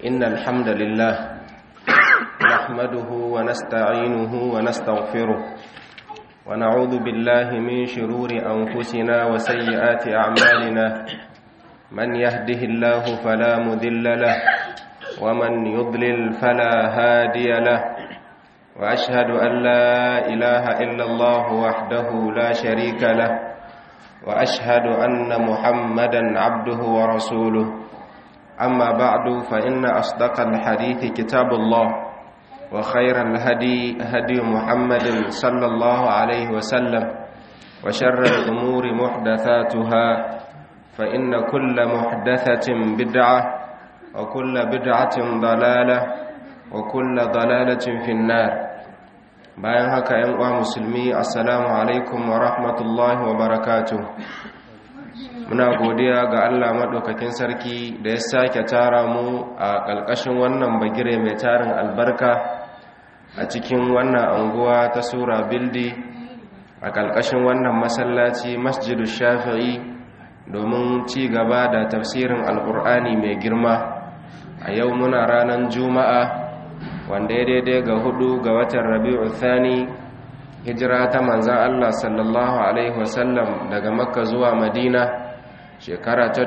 إن الحمد لله نحمده ونستعينه ونستغفره ونعوذ بالله من شرور أنفسنا وسيئات أعمالنا من يهده الله فلا مذل له ومن يضلل فلا هادي له وأشهد أن لا إله إلا الله وحده لا شريك له وأشهد أن محمدا عبده ورسوله أما بعد فإن أصدق الحديث كتاب الله وخير الهدي هدي محمد صلى الله عليه وسلم وشر الأمور محدثاتها فإن كل محدثة بدعة وكل بدعة ضلالة وكل ضلالة في النار bayan haka ‘yan uwa musulmi assalamu alaikum wa rahmatullahi wa barakatu muna godiya ga allah maɗaukakin sarki da ya sake tara mu a ƙalƙashin wannan bagire mai tarin albarka a cikin wannan anguwa ta sura bildi a ƙalƙashin wannan masallaci masjidu shafi'i domin ci gaba da tafsirin alƙur'ani mai girma a yau muna ranar juma'a wanda ya daidai ga hudu ga watan rabi'u thani hijira ta manzan Allah sallallahu alaihi wasallam daga makka zuwa madina shekara ta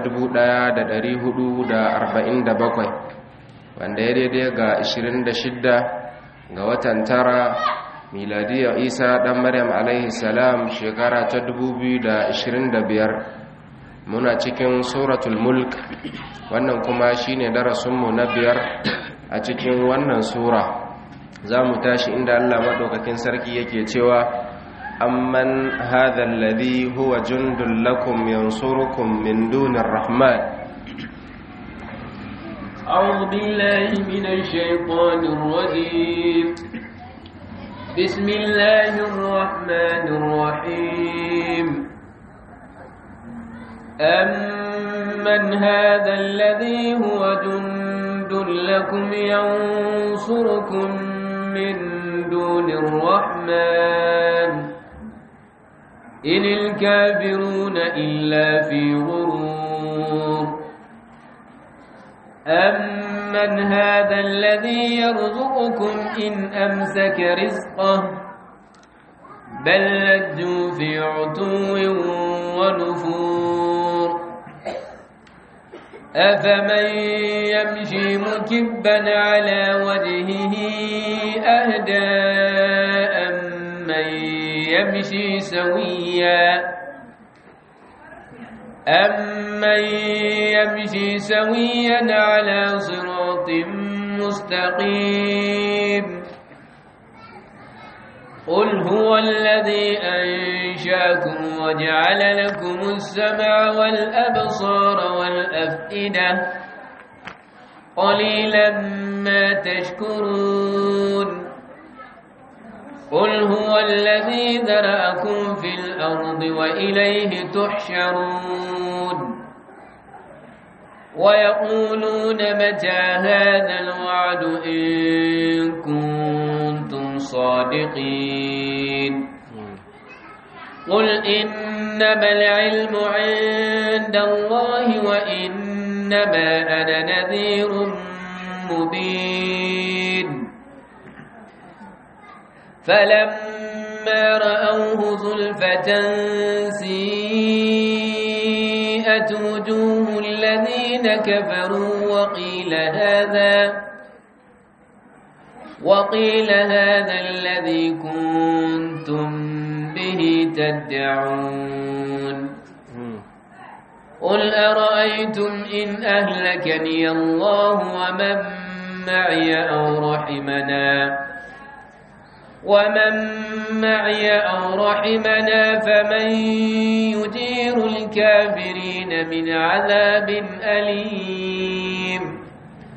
1447 wanda ya daidai ga 26 ga watan tara miladiyar isa dan maryam alaihi salam shekara ta 2025 muna cikin suratul mulk wannan kuma shine darasinmu na biyar a cikin wannan sura za mu tashi inda Allah maɗaukakin sarki yake cewa amman hadha alladhi huwa jundul lakum yansurukum min dunir rahman أعوذ بالله من الشيطان الرجيم بسم الله الرحمن الرحيم أمن هذا الذي هو جند لكم ينصركم من دون الرحمن إن الكافرون إلا في غرور أمن هذا الذي يرزقكم إن أمسك رزقه بل لجوا في عتو ونفور أفمن يمشي مكبا على وجهه أهدى أمن يمشي سويا أمن يمشي سويا على صراط مستقيم قل هو الذي أنشاكم وجعل لكم السمع والأبصار والأفئدة قليلا ما تشكرون قل هو الذي ذرأكم في الأرض وإليه تحشرون ويقولون متى هذا الوعد إن كنتم صادقين قل إنما العلم عند الله وإنما أنا نذير مبين فلما رأوه زلفة سيئت وجوه الذين كفروا وقيل هذا وقيل هذا الذي كنتم به تدعون قل أرأيتم إن أهلكني الله ومن معي أو رحمنا ومن معي أو رحمنا فمن يجير الكافرين من عذاب أليم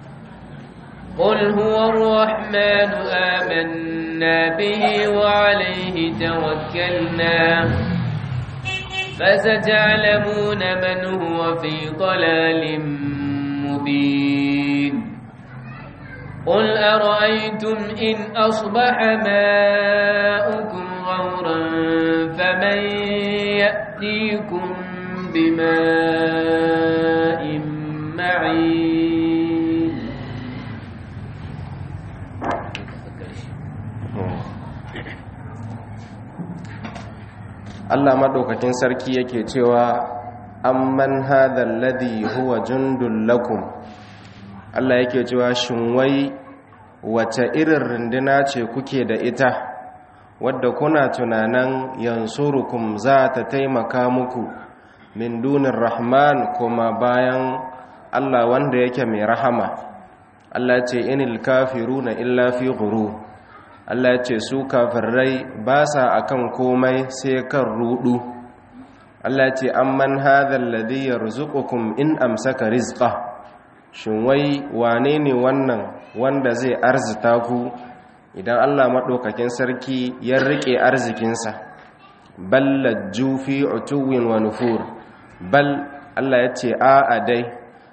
قل هو الرحمن آمنا به وعليه توكلنا فستعلمون من هو في ضلال مبين قل أرأيتم إن أصبح ماؤكم غورا فمن يأتيكم بماء معين Allah maɗaukakin sarki yake cewa amman hadha alladhi huwa jundul lakum Allah yake cewa shin wai wace irin runduna ce kuke da ita wadda kuna tunanan yansurukum za ta taimaka muku min dunin rahman kuma bayan Allah wanda yake mai rahama Allah ce inil kafiruna illa fi ghurur Allah ce su kafirai ba sa akan komai sai kan rudu Allah ce amman hadha alladhi yarzuqukum in amsaka rizqa shin wai wane ne wannan wanda zai arzita ku idan Allah madaukakin sarki ya rike arzikinsa bal lajju fi utuwin wa nufur bal Allah ya ce a dai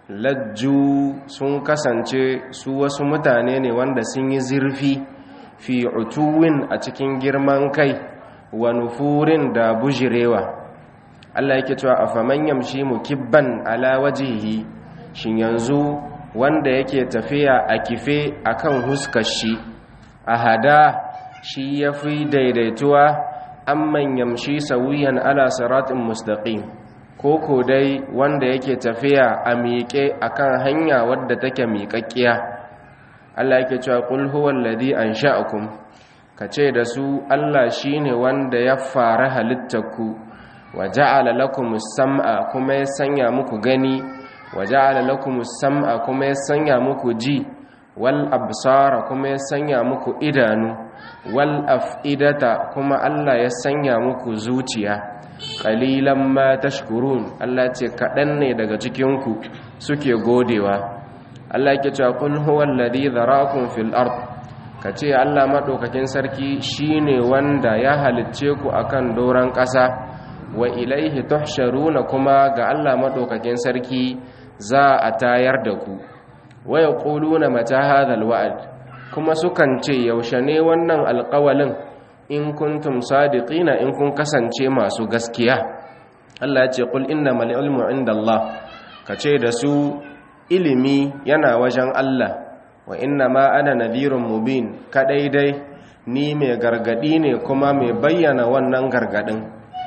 lajju sun kasance su wasu mutane ne wanda sun yi zurfi fi utuwin a cikin girman kai wa nufurin da bujirewa Allah yake cewa afaman yamshi mukibban ala wajihi shin yanzu wanda yake tafiya a kife akan huskar shi a hada shi yafi daidaituwa amman yamshi sawiyan ala siratin mustaqim ko ko dai wanda yake tafiya a miƙe akan hanya wadda take miƙaƙƙiya Allah yake cewa qul huwal ladhi ansha'akum kace da su Allah shine wanda ya fara halittarku wa ja'ala lakumus sam'a kuma ya sanya muku gani wa ja'ala lakumus sam'a kuma ya sanya muku ji wal absara kuma ya sanya muku idanu wal af'idata kuma Allah ya sanya muku zuciya qalilan ma tashkurun Allah ce kadan ne daga cikin ku suke godewa Allah yake cewa kul huwal ladhi dharakum fil ard kace Allah madaukakin sarki shine wanda ya halicce ku akan doran ƙasa wa ilaihi tuhsharuna kuma ga Allah madaukakin sarki za a tayar da ku wa yaquluna mata hadhal wa'd kuma sukan ce yaushe ne wannan alƙawalin in kuntum sadiqina in kun kasance masu gaskiya Allah ya ce qul innamal ilmu indallah kace da su ilimi yana wajen Allah wa inna ma ana nadhirun mubin kadai dai ni mai gargadi ne kuma mai bayyana wannan gargadin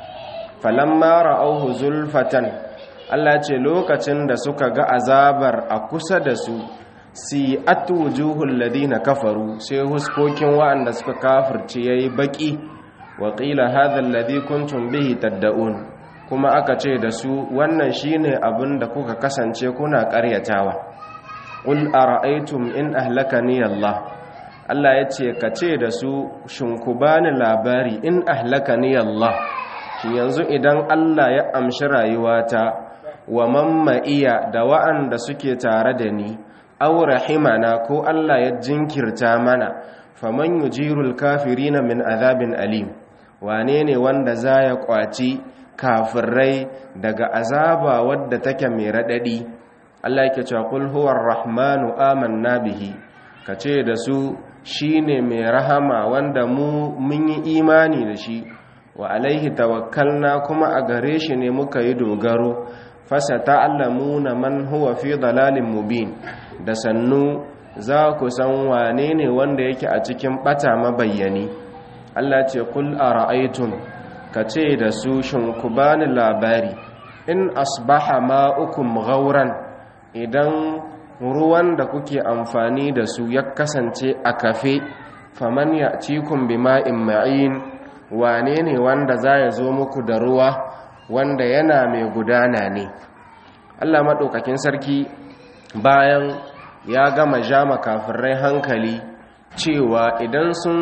falamma ra'awhu zulfatan Allah ce lokacin da suka ga azabar a kusa da su si atujuhul ladina kafaru sai huskokin wa'anda suka kafirce yayi baki wa qila hadha alladhi kuntum bihi tad'un kuma aka ce da su wannan shine abin da kuka kasance kuna ƙaryatawa qul ara'aytum in ahlakani Allah Allah yace ka ce da su shin ku bani labari in ahlakani Allah shi yanzu idan Allah ya amshi rayuwata wa mamma iya da wa'anda suke tare da ni aw rahimana ko Allah ya jinkirta mana faman yujirul kafirina min azabin alim wane ne wanda za ya kwaci kafirai daga azaba wadda take mai radadi Allah yake cewa qul huwar rahmanu amanna bihi kace da su shine mai rahama wanda mu mun yi imani da shi wa alaihi tawakkalna kuma a gare shi ne muka yi dogaro fasa ta'allamuna man huwa fi dalalin mubin da sannu za ku san wane ne wanda yake a cikin bata mabayyani Allah ce kul ara'aytum kace da su shin ku bani labari in asbaha ma'ukum ghauran idan ruwan da kuke amfani da su ya kasance a kafe faman ya'tikum bima'in ma'in wane ne wanda za ya zo muku da ruwa wanda yana mai gudana ne Allah maɗaukakin sarki bayan ya gama jama kafirai hankali cewa idan sun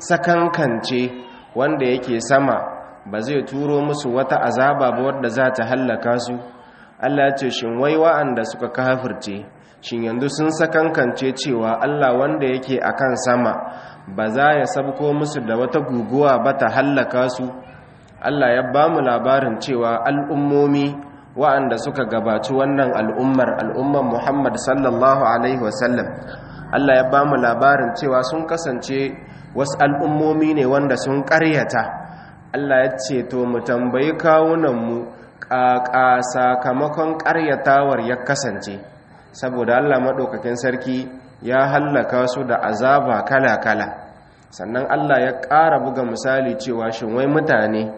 sakankance wanda yake sama ba zai turo musu wata azaba ba wadda za ta hallaka su Allah ce shin wai wa'anda suka kafirce shin yanzu sun sakankance cewa Allah wanda yake akan sama ba za ya sabko musu da wata guguwa ba ta hallaka su Allah ya ba mu labarin cewa al'ummomi wa'anda suka gabaci wannan al'ummar al'ummar Muhammad sallallahu alaihi wasallam Allah ya ba mu labarin cewa sun kasance wasu al'ummomi ne wanda sun ƙaryata Allah ya ce to mu tambayi kawunanmu ƙaƙa sakamakon ƙaryatawar ya kasance saboda Allah maɗaukakin sarki ya hallaka su da azaba kala-kala sannan Allah ya ƙara buga misali cewa shin wai mutane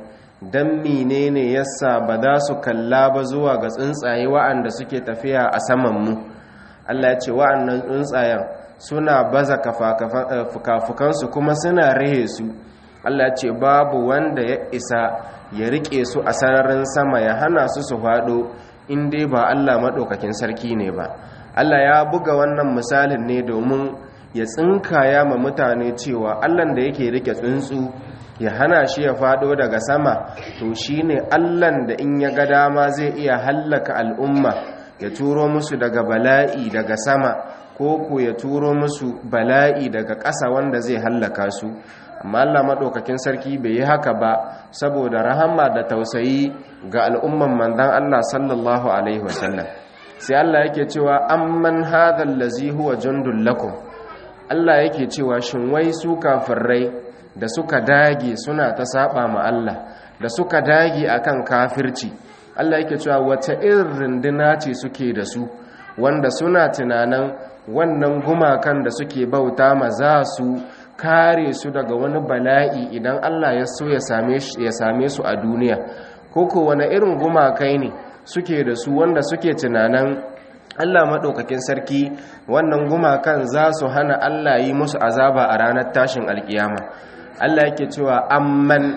dan menene yasa ba za su kalla ba zuwa ga tsuntsaye wa'anda suke tafiya a saman mu Allah ya ce wa'annan tsuntsayen suna baza fukafukansu kuma suna rihe su Allah ya ce babu wanda ya isa ya rike su a sararin sama ya hana su su faɗo in dai ba Allah maɗaukakin sarki ne ba Allah ya buga wannan misalin ne domin ya tsinkaya ma mutane cewa Allah da yake rike tsuntsu ya hana shi ya faɗo daga sama to shine Allah da in ya ga dama zai iya hallaka al'umma ya turo musu daga bala'i daga sama ko ko ya turo musu bala'i daga ƙasa wanda zai hallaka su amma Allah maɗaukakin sarki bai yi haka ba saboda rahama da tausayi ga al'umman manzon Allah sallallahu alaihi wasallam sai Allah yake cewa amman hadha allazi huwa jundul lakum Allah yake cewa shin wai su kafirai da suka dage suna ta saba ma Allah da suka dage akan kafirci Allah yake cewa wata irin runduna ce suke da su wanda suna tunanin wannan gumakan da suke bauta ma za su kare su daga wani bala'i idan Allah ya so ya same su a duniya koko wani irin gumakai ne suke da su wanda suke tunanin Allah maɗaukakin sarki wannan gumakan za su hana Allah yi musu azaba a ranar tashin alkiyama Allah yake cewa amman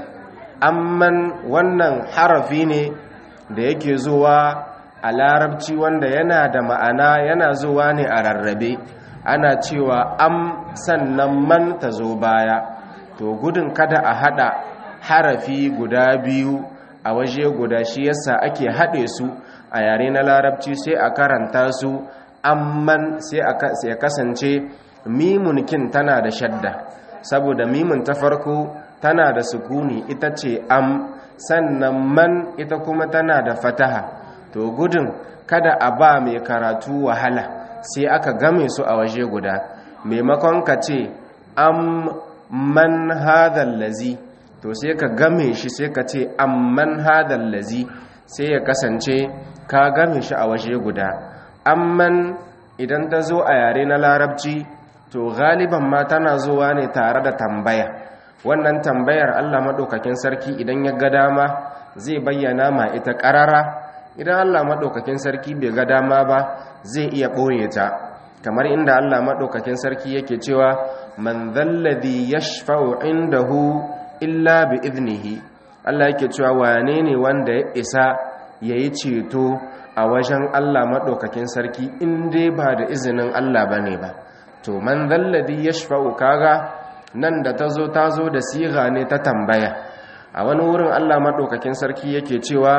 amman wannan harafi ne da yake zuwa a larabci wanda yana da ma'ana yana zuwa ne a rarrabe ana cewa am sannan man ta zo baya to gudun kada a hada harafi guda biyu a waje guda shi yasa ake haɗe su a yare na larabci sai a karanta su amman sai ya kasance mimunkin tana da shadda saboda mimun ta farko tana da sukuni ita ce am sannan man ita kuma tana da fataha to gudun kada a ba mai karatu wahala sai aka game su a waje guda maimakon ka ce am man hadal lazi to sai ka game shi sai ka ce amman hadal lazi sai ya kasance ka game shi a waje guda amman idan ta zo a yare na larabci to galiban ma tana zuwa ne tare da tambaya wannan tambayar Allah maɗaukakin sarki idan ya ga dama zai bayyana ma ita ƙarara idan Allah maɗaukakin sarki bai ga dama ba zai iya ɓoye ta kamar inda Allah maɗaukakin sarki yake cewa man zalladhi yashfa'u indahu illa bi idnihi Allah yake cewa wane ne wanda ya isa yayi ceto a wajen Allah maɗaukakin sarki in dai ba da izinin Allah bane ba to man zalladhi yashfa'u kaga nan da tazo tazo da siga ne ta tambaya a wani wurin Allah maɗaukakin sarki yake cewa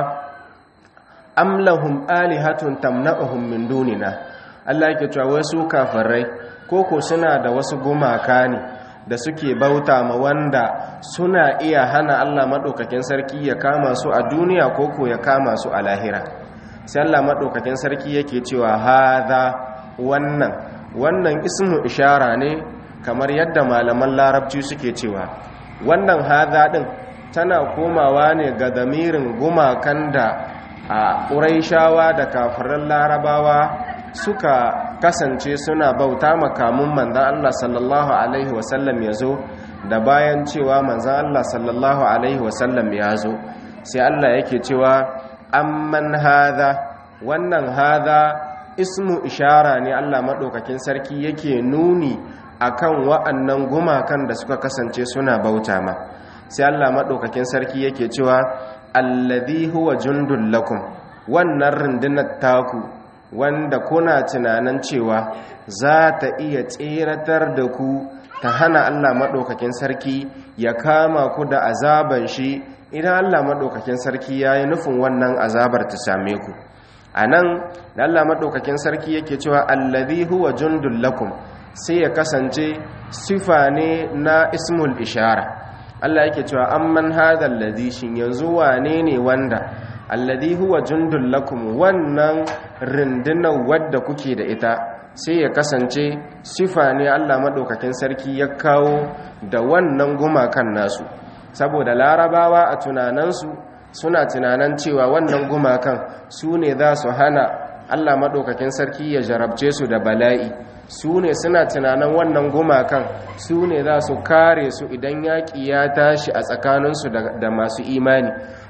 am lahum alihatun tamna'uhum min dunina Allah yake cewa wasu kafirai koko suna da wasu gumaka ne da suke bauta ma wanda suna iya hana Allah madaukakin sarki ya kama su a duniya koko ya kama su a lahira sai Allah madaukakin sarki yake cewa hadha wannan wannan ismu ishara ne kamar yadda malaman larabci suke cewa wannan hadha din tana komawa ne ga damirin gumakan da a ƙuraishawa da kafirin larabawa suka kasance suna bauta makamun manzan Allah sallallahu Alaihi wasallam ya zo da bayan cewa manzan Allah sallallahu Alaihi wasallam ya zo sai Allah yake cewa amman haza wannan haza ismu ishara ne Allah maɗaukakin sarki yake nuni akan wa'annan gumakan da suka kasance suna bauta ma sai Allah maɗaukakin sarki yake cewa alladhi huwa jundul lakum wannan rundunar taku wanda kuna tunanin cewa za ta iya tseratar da ku ta hana Allah maɗaukakin sarki ya kama ku da azaban shi idan Allah maɗaukakin sarki ya yi nufin wannan azabar ta same ku a nan da Allah maɗaukakin sarki yake cewa alladhi huwa jundul lakum sai ya kasance sifa ne na ismul ishara Allah yake cewa amman hadha alladhi shin yanzu wane ne wanda alladhi huwa jundul lakum wannan rundunar wadda kuke da ita sai ya kasance sifa ne Allah madaukakin sarki ya kawo da wannan gumakan nasu saboda larabawa a tunanansu suna tunanan cewa wannan gumakan su ne za su hana Allah madaukakin sarki ya jarabce su da bala'i su ne suna tunanin wannan gumakan su ne za su kare su idan yaƙi ya tashi a tsakaninsu da masu imani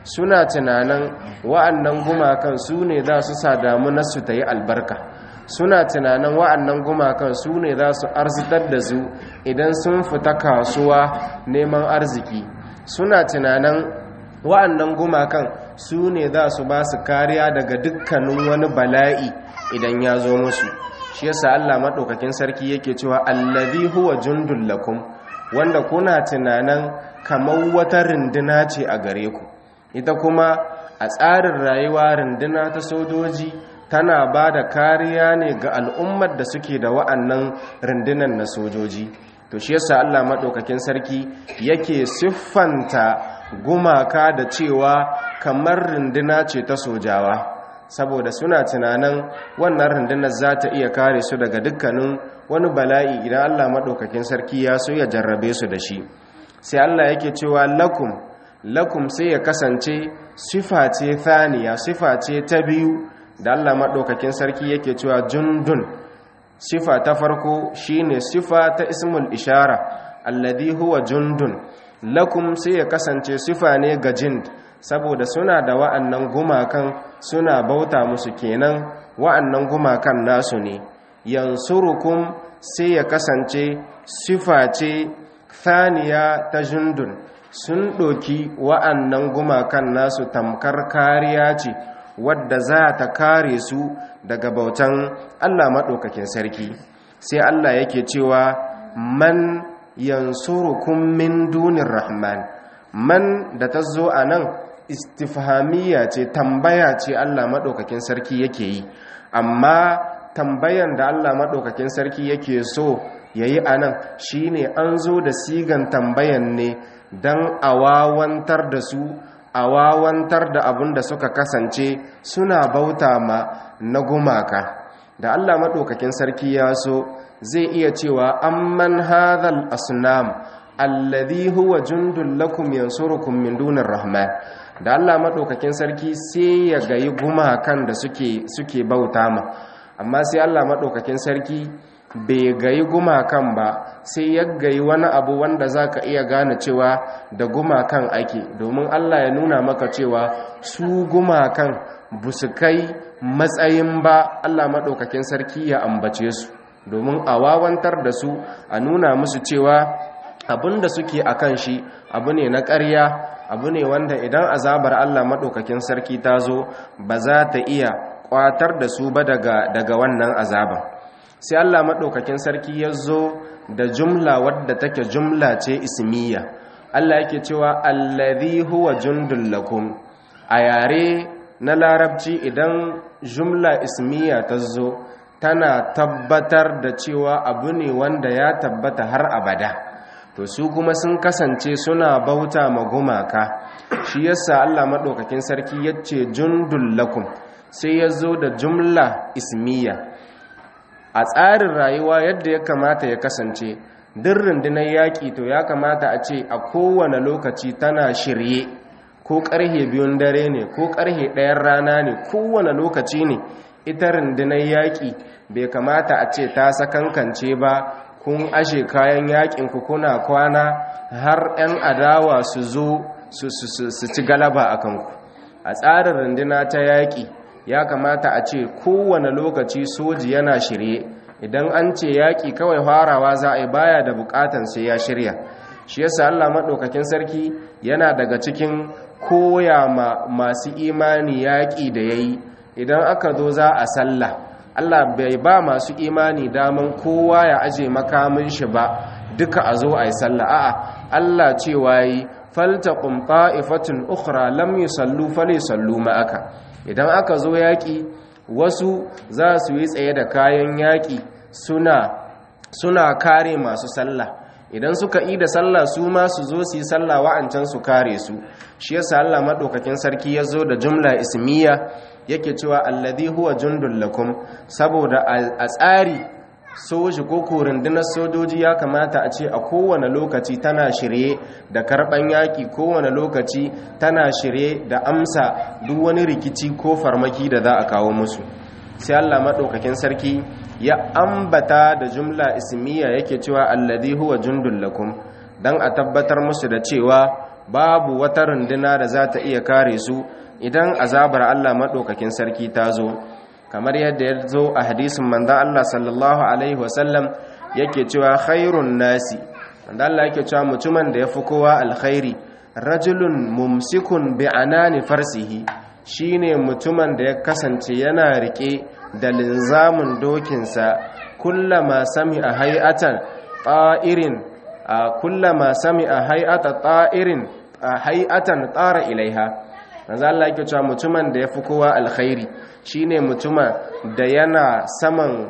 suna tunanin wa'annan gumakan su ne za su sa damunarsu ta yi albarka suna tunanin wa'annan gumakan su ne za su arzitar da su idan sun fita kasuwa neman arziki suna tunanin wa'annan gumakan su ne za su ba su kariya daga dukkanin wani bala'i idan ya zo musu shi yasa Allah maɗaukakin sarki yake cewa allazi huwa jundul lakum wanda kuna tunanin kamar wata runduna ce a gare ku ita kuma a tsarin rayuwa runduna ta sojoji tana ba da kariya ne ga al'ummar da suke da wa'annan rundunan na sojoji to shi yasa Allah maɗaukakin sarki yake siffanta gumaka da cewa kamar runduna ce ta sojawa saboda suna tunanin wannan rundunar za ta iya kare su daga dukkanin wani bala'i idan Allah maɗaukakin sarki ya so ya jarrabe su da shi sai Allah yake cewa lakum lakum sai ya kasance sifa ce thaniya sifa ce ta biyu da Allah maɗaukakin sarki yake cewa jundun sifa ta farko shine sifa ta ismul ishara alladhi huwa jundun lakum sai ya kasance sifa ne ga jind saboda suna da wa'annan gumakan suna bauta musu kenan wa'annan gumakan nasu ne yansurukum sai ya kasance sifa ce thaniya ta jundun sun ɗoki wa'annan gumakan nasu tamkar kariya ce wadda za ta kare su daga bautan Allah maɗaukakin sarki sai Allah yake cewa man yansurukum min dunin rahman man da ta zo a nan istifhamiyya ce tambaya ce Allah maɗaukakin sarki yake yi amma tambayan da Allah maɗaukakin sarki yake so ya yi a nan shi ne an zo da sigan tambayan ne don a wawantar da su a wawantar da abin da suka kasance suna bauta ma na gumaka da Allah maɗaukakin sarki ya so zai iya cewa amman hadhal asnam alladhi huwa jundul lakum yansurukum min dunir rahman da Allah maɗaukakin sarki sai ya gayi gumakan da suke suke bauta ma amma sai Allah maɗaukakin sarki bai gayi gumakan ba sai ya gayi wani abu wanda za ka iya gane cewa da gumakan ake domin Allah ya nuna maka cewa su gumakan busu kai matsayin ba Allah maɗaukakin sarki ya ambace su domin a wawantar da su a nuna musu cewa abin da suke a kan shi abu ne na ƙarya abu ne wanda idan azabar Allah maɗaukakin sarki ta zo ba za ta iya ƙwatar da su ba daga wannan azaban sai Allah maɗaukakin sarki ya zo da jumla wadda take jumla ce ismiya Allah yake cewa allazi huwa jundul lakum a yare na larabci idan jumla ismiya ta zo tana tabbatar da cewa abu ne wanda ya tabbata har abada to su kuma sun kasance suna bauta ma gumaka shi yasa Allah maɗaukakin sarki yace jundul lakum sai ya zo da jumla ismiya a tsarin rayuwa yadda ya kamata ya kasance duk rundunar yaƙi to ya kamata a ce a kowane lokaci tana shirye ko ƙarhe biyun dare ne ko ƙarhe ɗayan rana ne kowane lokaci ne ita rundunar yaƙi bai kamata a ce ta sakankance ba kun ashe kayan yaƙin ku kuna kwana har 'yan adawa su zo su ci galaba a kanku a tsarin runduna ta yaƙi ya kamata a ce kowane lokaci soji yana shirye idan an ce yaƙi kawai farawa za a yi baya da buƙatan sai ya shirya shi yasa Allah maɗaukakin sarki yana daga cikin koya ma masu imani yaƙi da ya yi idan aka zo za a sallah Allah bai ba masu imani daman kowa ya aje makamin shi ba duka a zo a yi sallah a'a Allah cewa yi faltaqum ta'ifatun ukhra lam yusallu falyusallu ma'aka idan aka zo yaƙi wasu za su yi tsaye da kayan yaƙi suna suna kare masu sallah idan suka yi da sallah su ma su zo su yi sallah wa'ancan su kare su shi yasa Allah madaukakin sarki ya zo da jumla ismiya yake cewa alladhi huwa jundul lakum saboda a tsari soji ko rundunar sojoji ya kamata a ce a kowane lokaci tana shirye da karban yaki kowane lokaci tana shirye da amsa duk wani rikici ko farmaki da za a kawo musu sai Allah madaukakin sarki ya ambata da jumla ismiya yake cewa alladhi huwa jundul lakum dan a tabbatar musu da cewa babu wata runduna da za ta iya kare su idan azabar Allah maɗaukakin sarki ta zo kamar yadda ya zo a hadisin manzan Allah sallallahu alaihi wasallam yake cewa khairun nasi manzan Allah yake cewa mutumin da ya fi kowa alkhairi rajulun mumsikun bi anani farsihi shine mutumin da ya kasance yana rike da linzamin dokinsa kullama sami a hay'atan ta'irin kullama sami a hay'ata ta'irin a hay'atan tsara ilaiha manzo Allah yake cewa mutumin da yafi kowa alkhairi shine mutumin da yana saman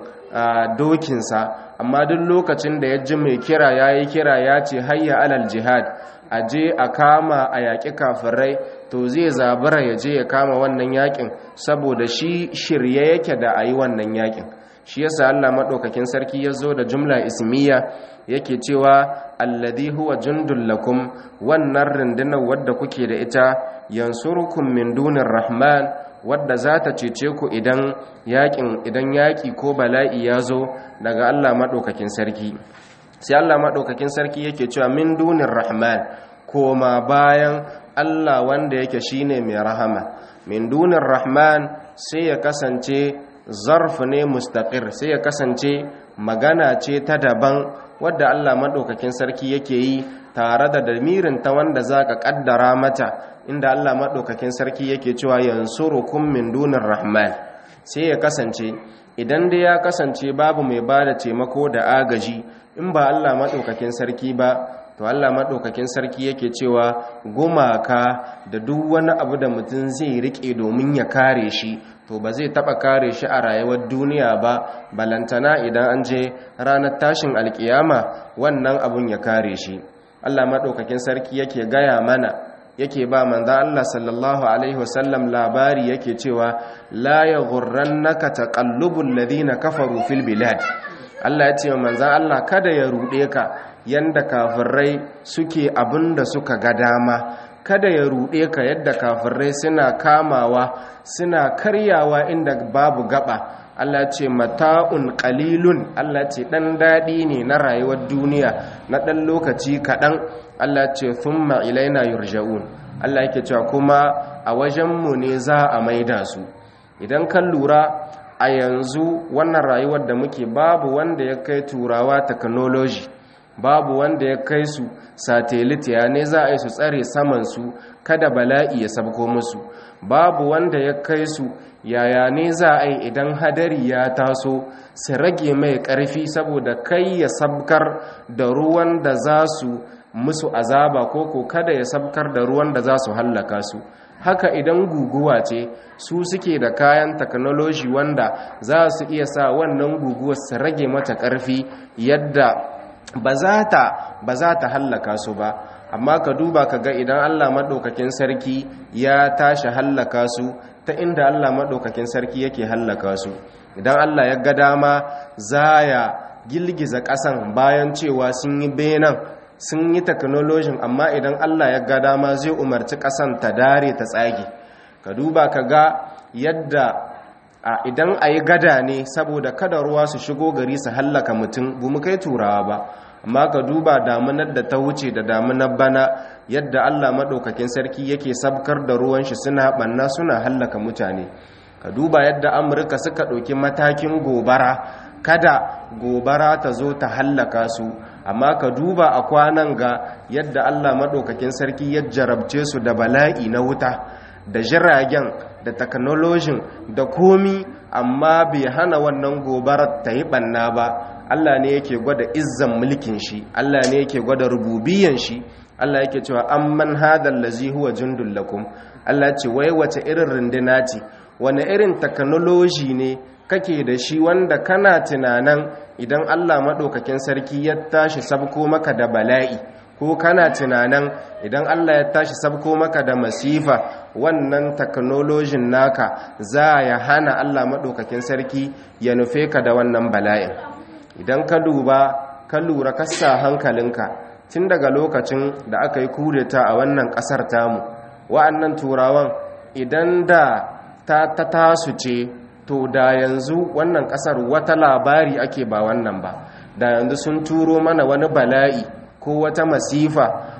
dokinsa amma duk lokacin da ya ji mai kira yayi kira ya ce hayya alal jihad aje a kama a yaƙi kafirai to zai zabura ya je ya kama wannan yaƙin saboda shi shirye yake da ayi wannan yaƙin shi yasa Allah madaukakin sarki ya zo da jumla ismiya yake cewa alladhi huwa jundul lakum wannan rundunar wadda kuke da ita yansurukum min dunir rahman wadda za ta cece ku idan yakin idan yaki ko bala'i ya zo daga Allah madaukakin sarki sai Allah madaukakin sarki yake cewa min dunir rahman koma bayan Allah wanda yake shine mai rahama min dunir rahman sai ya kasance zarf ne mustaqir sai ya kasance magana ce ta daban wadda Allah maɗaukakin sarki yake yi tare da damirin ta wanda za ka ƙaddara mata inda Allah maɗaukakin sarki yake cewa yansurukum min dunin rahman sai ya kasance idan dai ya kasance babu mai ba da taimako da agaji in ba Allah maɗaukakin sarki ba to Allah maɗaukakin sarki yake cewa gumaka da duk wani abu da mutum zai riƙe domin ya kare shi to ba zai taɓa kare shi a rayuwar duniya ba balantana idan an je ranar tashin alkiyama wannan abun ya kare shi Allah maɗaukakin sarki yake gaya mana yake ba manza Allah sallallahu alaihi wasallam labari yake cewa la yaghurrannaka taqallubul ladina kafaru fil bilad Allah ya ce manzan Allah kada ya ruɗe ka yanda kafirai suke abinda suka ga dama kada ya ruɗe ka yadda kafirai suna kamawa suna karyawa inda babu gaba Allah ce mata'un qalilun Allah ce dan dadi ne na rayuwar duniya na dan lokaci kadan Allah ce thumma ilaina yurja'un Allah yake cewa kuma a wajen mu ne za a maida su idan kan lura a yanzu wannan rayuwar da muke babu wanda ya kai turawa technology babu wanda ya kai su satellite ya ne za a yi su tsare samansu kada bala'i ya sabko musu babu wanda ya kai su yaya ne za a yi idan hadari ya taso su rage mai ƙarfi saboda kai ya sabkar da ruwan da za su musu azaba ko ko kada ya sabkar da ruwan da za su hallaka su haka idan guguwa ce su suke da kayan technology wanda za su iya sa wannan guguwar su rage mata ƙarfi yadda ba za ta ba za ta hallaka su ba amma ka duba ka ga idan Allah maɗaukakin sarki ya tashi hallaka su ta inda Allah maɗaukakin sarki yake hallaka su idan Allah ya ga dama za ya gilgiza ƙasan bayan cewa sun yi benan sun yi teknolojin amma idan Allah ya ga dama zai umarci ƙasan ta dare ta tsage ka duba ka ga yadda a idan a yi gada ne saboda kada ruwa su shigo gari su hallaka mutum bu mu kai turawa ba amma ka duba damunar da ta wuce da damunar bana yadda allah maɗaukakin sarki yake sabkar da ruwan shi suna ɓanna suna hallaka mutane ka duba yadda amurka suka ɗauki matakin gobara kada gobara ta zo ta hallaka su amma ka duba a kwanan ga yadda allah maɗaukakin sarki ya jarabce su da bala'i na wuta da jiragen da teknolojin da komi amma bai hana wannan gobarar ta yi ɓanna ba Allah ne yake gwada izzan mulkin shi Allah ne yake gwada rububiyan shi Allah yake cewa amman hadal lazi huwa jundul lakum Allah ce wai wace irin runduna ce wani irin technology ne kake da shi wanda kana tunanan idan Allah madaukakin sarki ya tashi sabko maka da bala'i ko kana tunanan idan Allah ya tashi sabko maka da masifa wannan teknolojin naka za ya hana Allah madaukakin sarki ya nufe ka da wannan bala'in idan ka duba ka lura kasa hankalinka tun daga lokacin da aka yi kudeta a wannan kasar tamu wa'annan turawan idan da ta ta tasu ce to da yanzu wannan kasar wata labari ake ba wannan ba da yanzu sun turo mana wani bala'i ko wata masifa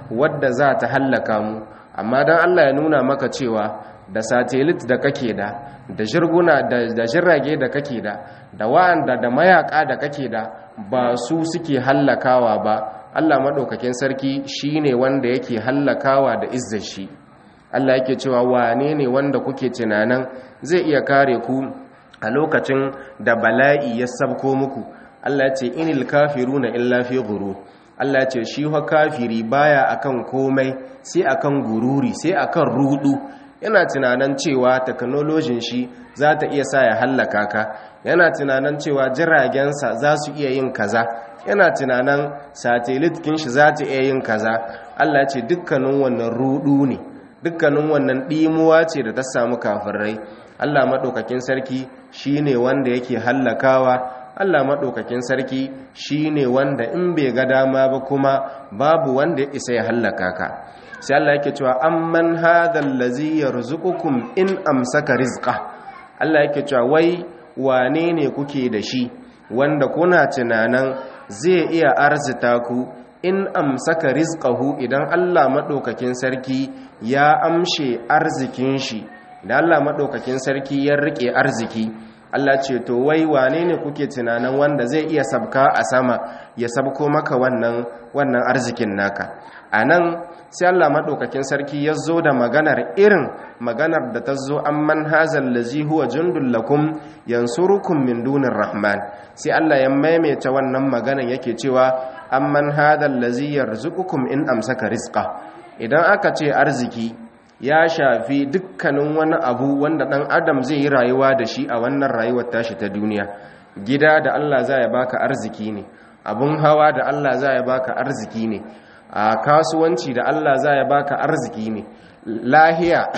wadda za ta hallaka mu amma don Allah ya nuna maka cewa da satelit da kake da da jirguna da jirage da kake da da wa'anda da mayaka da kake da ba su suke hallakawa ba Allah maɗaukakin sarki shine wanda yake hallakawa da izzar shi Allah yake cewa wane ne wanda kuke tunanin zai iya kare ku a lokacin da bala'i ya sabko muku Allah ce inil kafiruna illa fi ghurur Allah ce shi wa kafiri baya akan komai sai akan gururi sai akan rudu yana tunanin cewa teknolojin shi za ta iya sa ya hallaka ka yana tunanin cewa jiragensa za su iya yin kaza yana tunanin satelit kin shi za ta iya yin kaza Allah ce dukkanin wannan rudu ne dukkanin wannan dimuwa ce da ta samu kafirai Allah madaukakin sarki shine wanda yake hallakawa Allah maɗaukakin sarki shi ne wanda in bai ga dama ba kuma babu wanda ya isa ya hallaka ka sai Allah yake cewa amman hadhal ladzi yarzuqukum in amsaka rizqa Allah yake cewa wai wane ne kuke da shi wanda kuna tunanan zai iya arzita ku in amsaka rizqahu idan Allah maɗaukakin sarki ya amshe arzikin shi da Allah maɗaukakin sarki ya rike arziki Allah ce to wai wane ne kuke tunanin wanda zai iya sabka a sama ya sabko maka wannan wannan arzikin naka anan sai Allah madaukakin sarki ya zo da maganar irin maganar da ta zo amman hazal lazi huwa jundul lakum yansurukum min dunir rahman sai Allah ya maimaita wannan maganar yake cewa amman hadal lazi yarzuqukum in amsaka rizqa idan aka ce arziki ya shafi dukkanin wani abu wanda ɗan adam zai yi rayuwa da shi a wannan rayuwar tashi ta duniya gida da Allah za ya baka arziki ne abun hawa da Allah za ya baka arziki ne a kasuwanci da Allah za ya baka arziki ne lahiya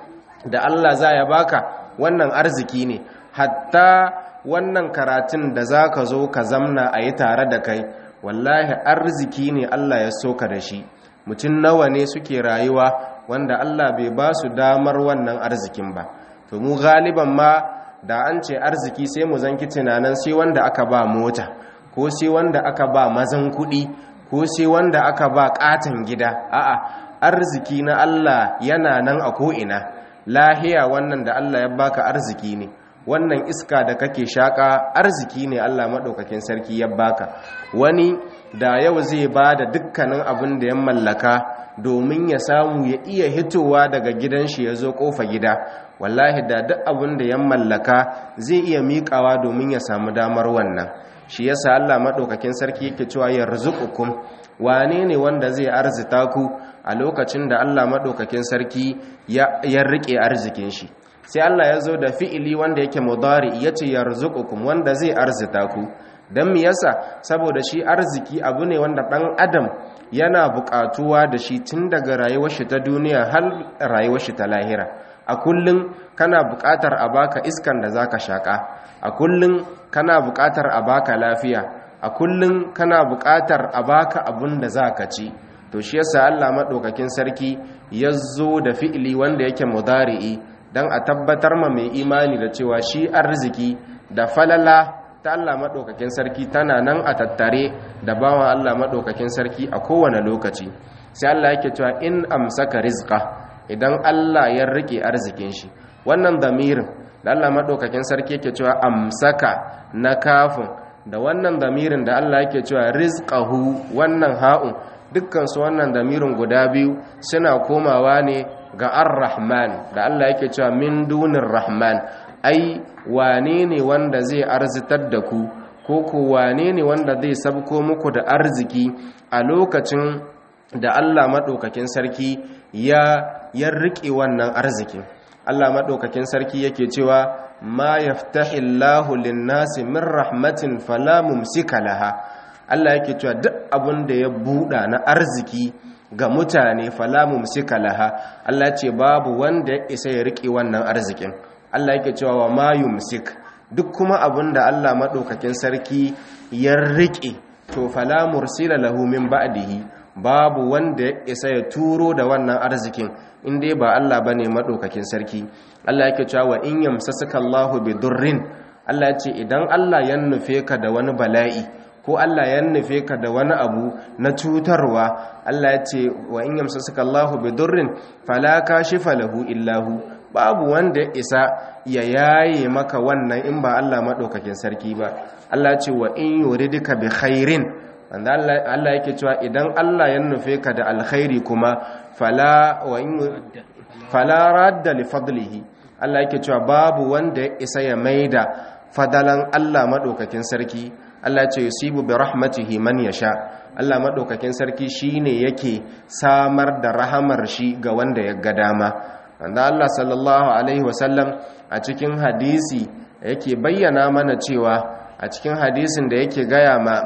da Allah za ya baka wannan arziki ne hatta wannan karatun da za ka zo ka zamna a yi tare da kai wallahi arziki ne Allah ya soka da shi mutum nawa ne suke rayuwa wanda Allah bai ba su damar wannan arzikin ba to mu galiban ma da an ce arziki sai mu zanki tunanin sai wanda aka ba mota ko sai wanda aka ba mazan kuɗi ko sai wanda aka ba ƙaton gida a'a arziki na Allah yana nan a ko'ina lahiya wannan da Allah ya baka arziki ne wannan iska da kake shaƙa arziki ne Allah maɗaukakin sarki ya baka wani da yau zai ba da dukkanin abin da ya mallaka domin ya samu ya iya hitowa daga gidan shi ya zo kofa gida wallahi da duk abin da ya mallaka zai iya miƙawa domin ya samu damar wannan shi yasa Allah madaukakin sarki yake cewa yarzuqukum wane ne wanda zai arzita ku a lokacin da Allah madaukakin sarki ya ya rike arzikin shi sai Allah ya zo da fi'ili wanda yake mudari yace yarzuqukum wanda zai arzita ku dan me yasa saboda shi arziki abu ne wanda dan adam yana buƙatuwa da shi tun daga rayuwar shi ta duniya har rayuwar shi ta lahira a kullum kana buƙatar a baka iskan da zaka shaka a kullum kana buƙatar a baka lafiya a kullum kana buƙatar a baka abun da zaka ci to shi yasa Allah madaukakin sarki ya zo da fi'ili wanda yake mudari'i dan a tabbatar ma mai imani da cewa shi arziki da falala ta Allah maɗaukakin sarki tana nan a tattare da bawan Allah maɗaukakin sarki a kowane lokaci sai Allah yake cewa in amsaka rizqa idan Allah ya rike arzikin shi wannan damirin da Allah maɗaukakin sarki yake cewa amsaka na kafin da wannan damirin da Allah yake cewa rizqahu wannan ha'un dukkan su wannan damirin guda biyu suna komawa ne ga ar-rahman da Allah yake cewa min dunir rahman ai wane ne wanda zai arzitar da ku ko ko wane ne wanda zai sabko muku da arziki a lokacin da Allah maɗaukakin sarki ya ya riƙe wannan arzikin Allah maɗaukakin sarki yake cewa ma yaftahillahu lin-nasi min rahmatin fala mumsika laha Allah yake cewa duk abin da ya buɗa na arziki ga mutane fala mumsika laha Allah ce babu wanda ya isa ya riƙe wannan arzikin Allah yake cewa wa ma yumsik duk kuma abinda Allah madaukakin sarki ya rike to fala mursila lahu min ba'dihi babu wanda ya isa ya turo da wannan arzikin in dai ba Allah bane madaukakin sarki Allah yake cewa wa in yamsasaka Allahu bidurrin Allah ya ce idan Allah ya nufe ka da wani bala'i ko Allah ya nufe ka da wani abu na cutarwa Allah ya ce wa in yamsasuka Allahu bidurrin fala kashifa lahu illahu babu wanda ya isa ya yaye maka wannan in ba Allah madaukakin sarki ba Allah ya ce wa in yuridika bi khairin wanda Allah yake cewa idan Allah ya nufe ka da alkhairi kuma fala wa in fala radda li fadlihi Allah yake cewa babu wanda ya isa ya maida fadalan Allah madaukakin sarki Allah ce yusibu bi rahmatihi man yasha Allah madaukakin sarki shine yake samar da rahamar shi ga wanda ya ga dama wanda Allah sallallahu alaihi wasallam a cikin hadisi yake bayyana mana cewa a cikin hadisin da yake gaya ma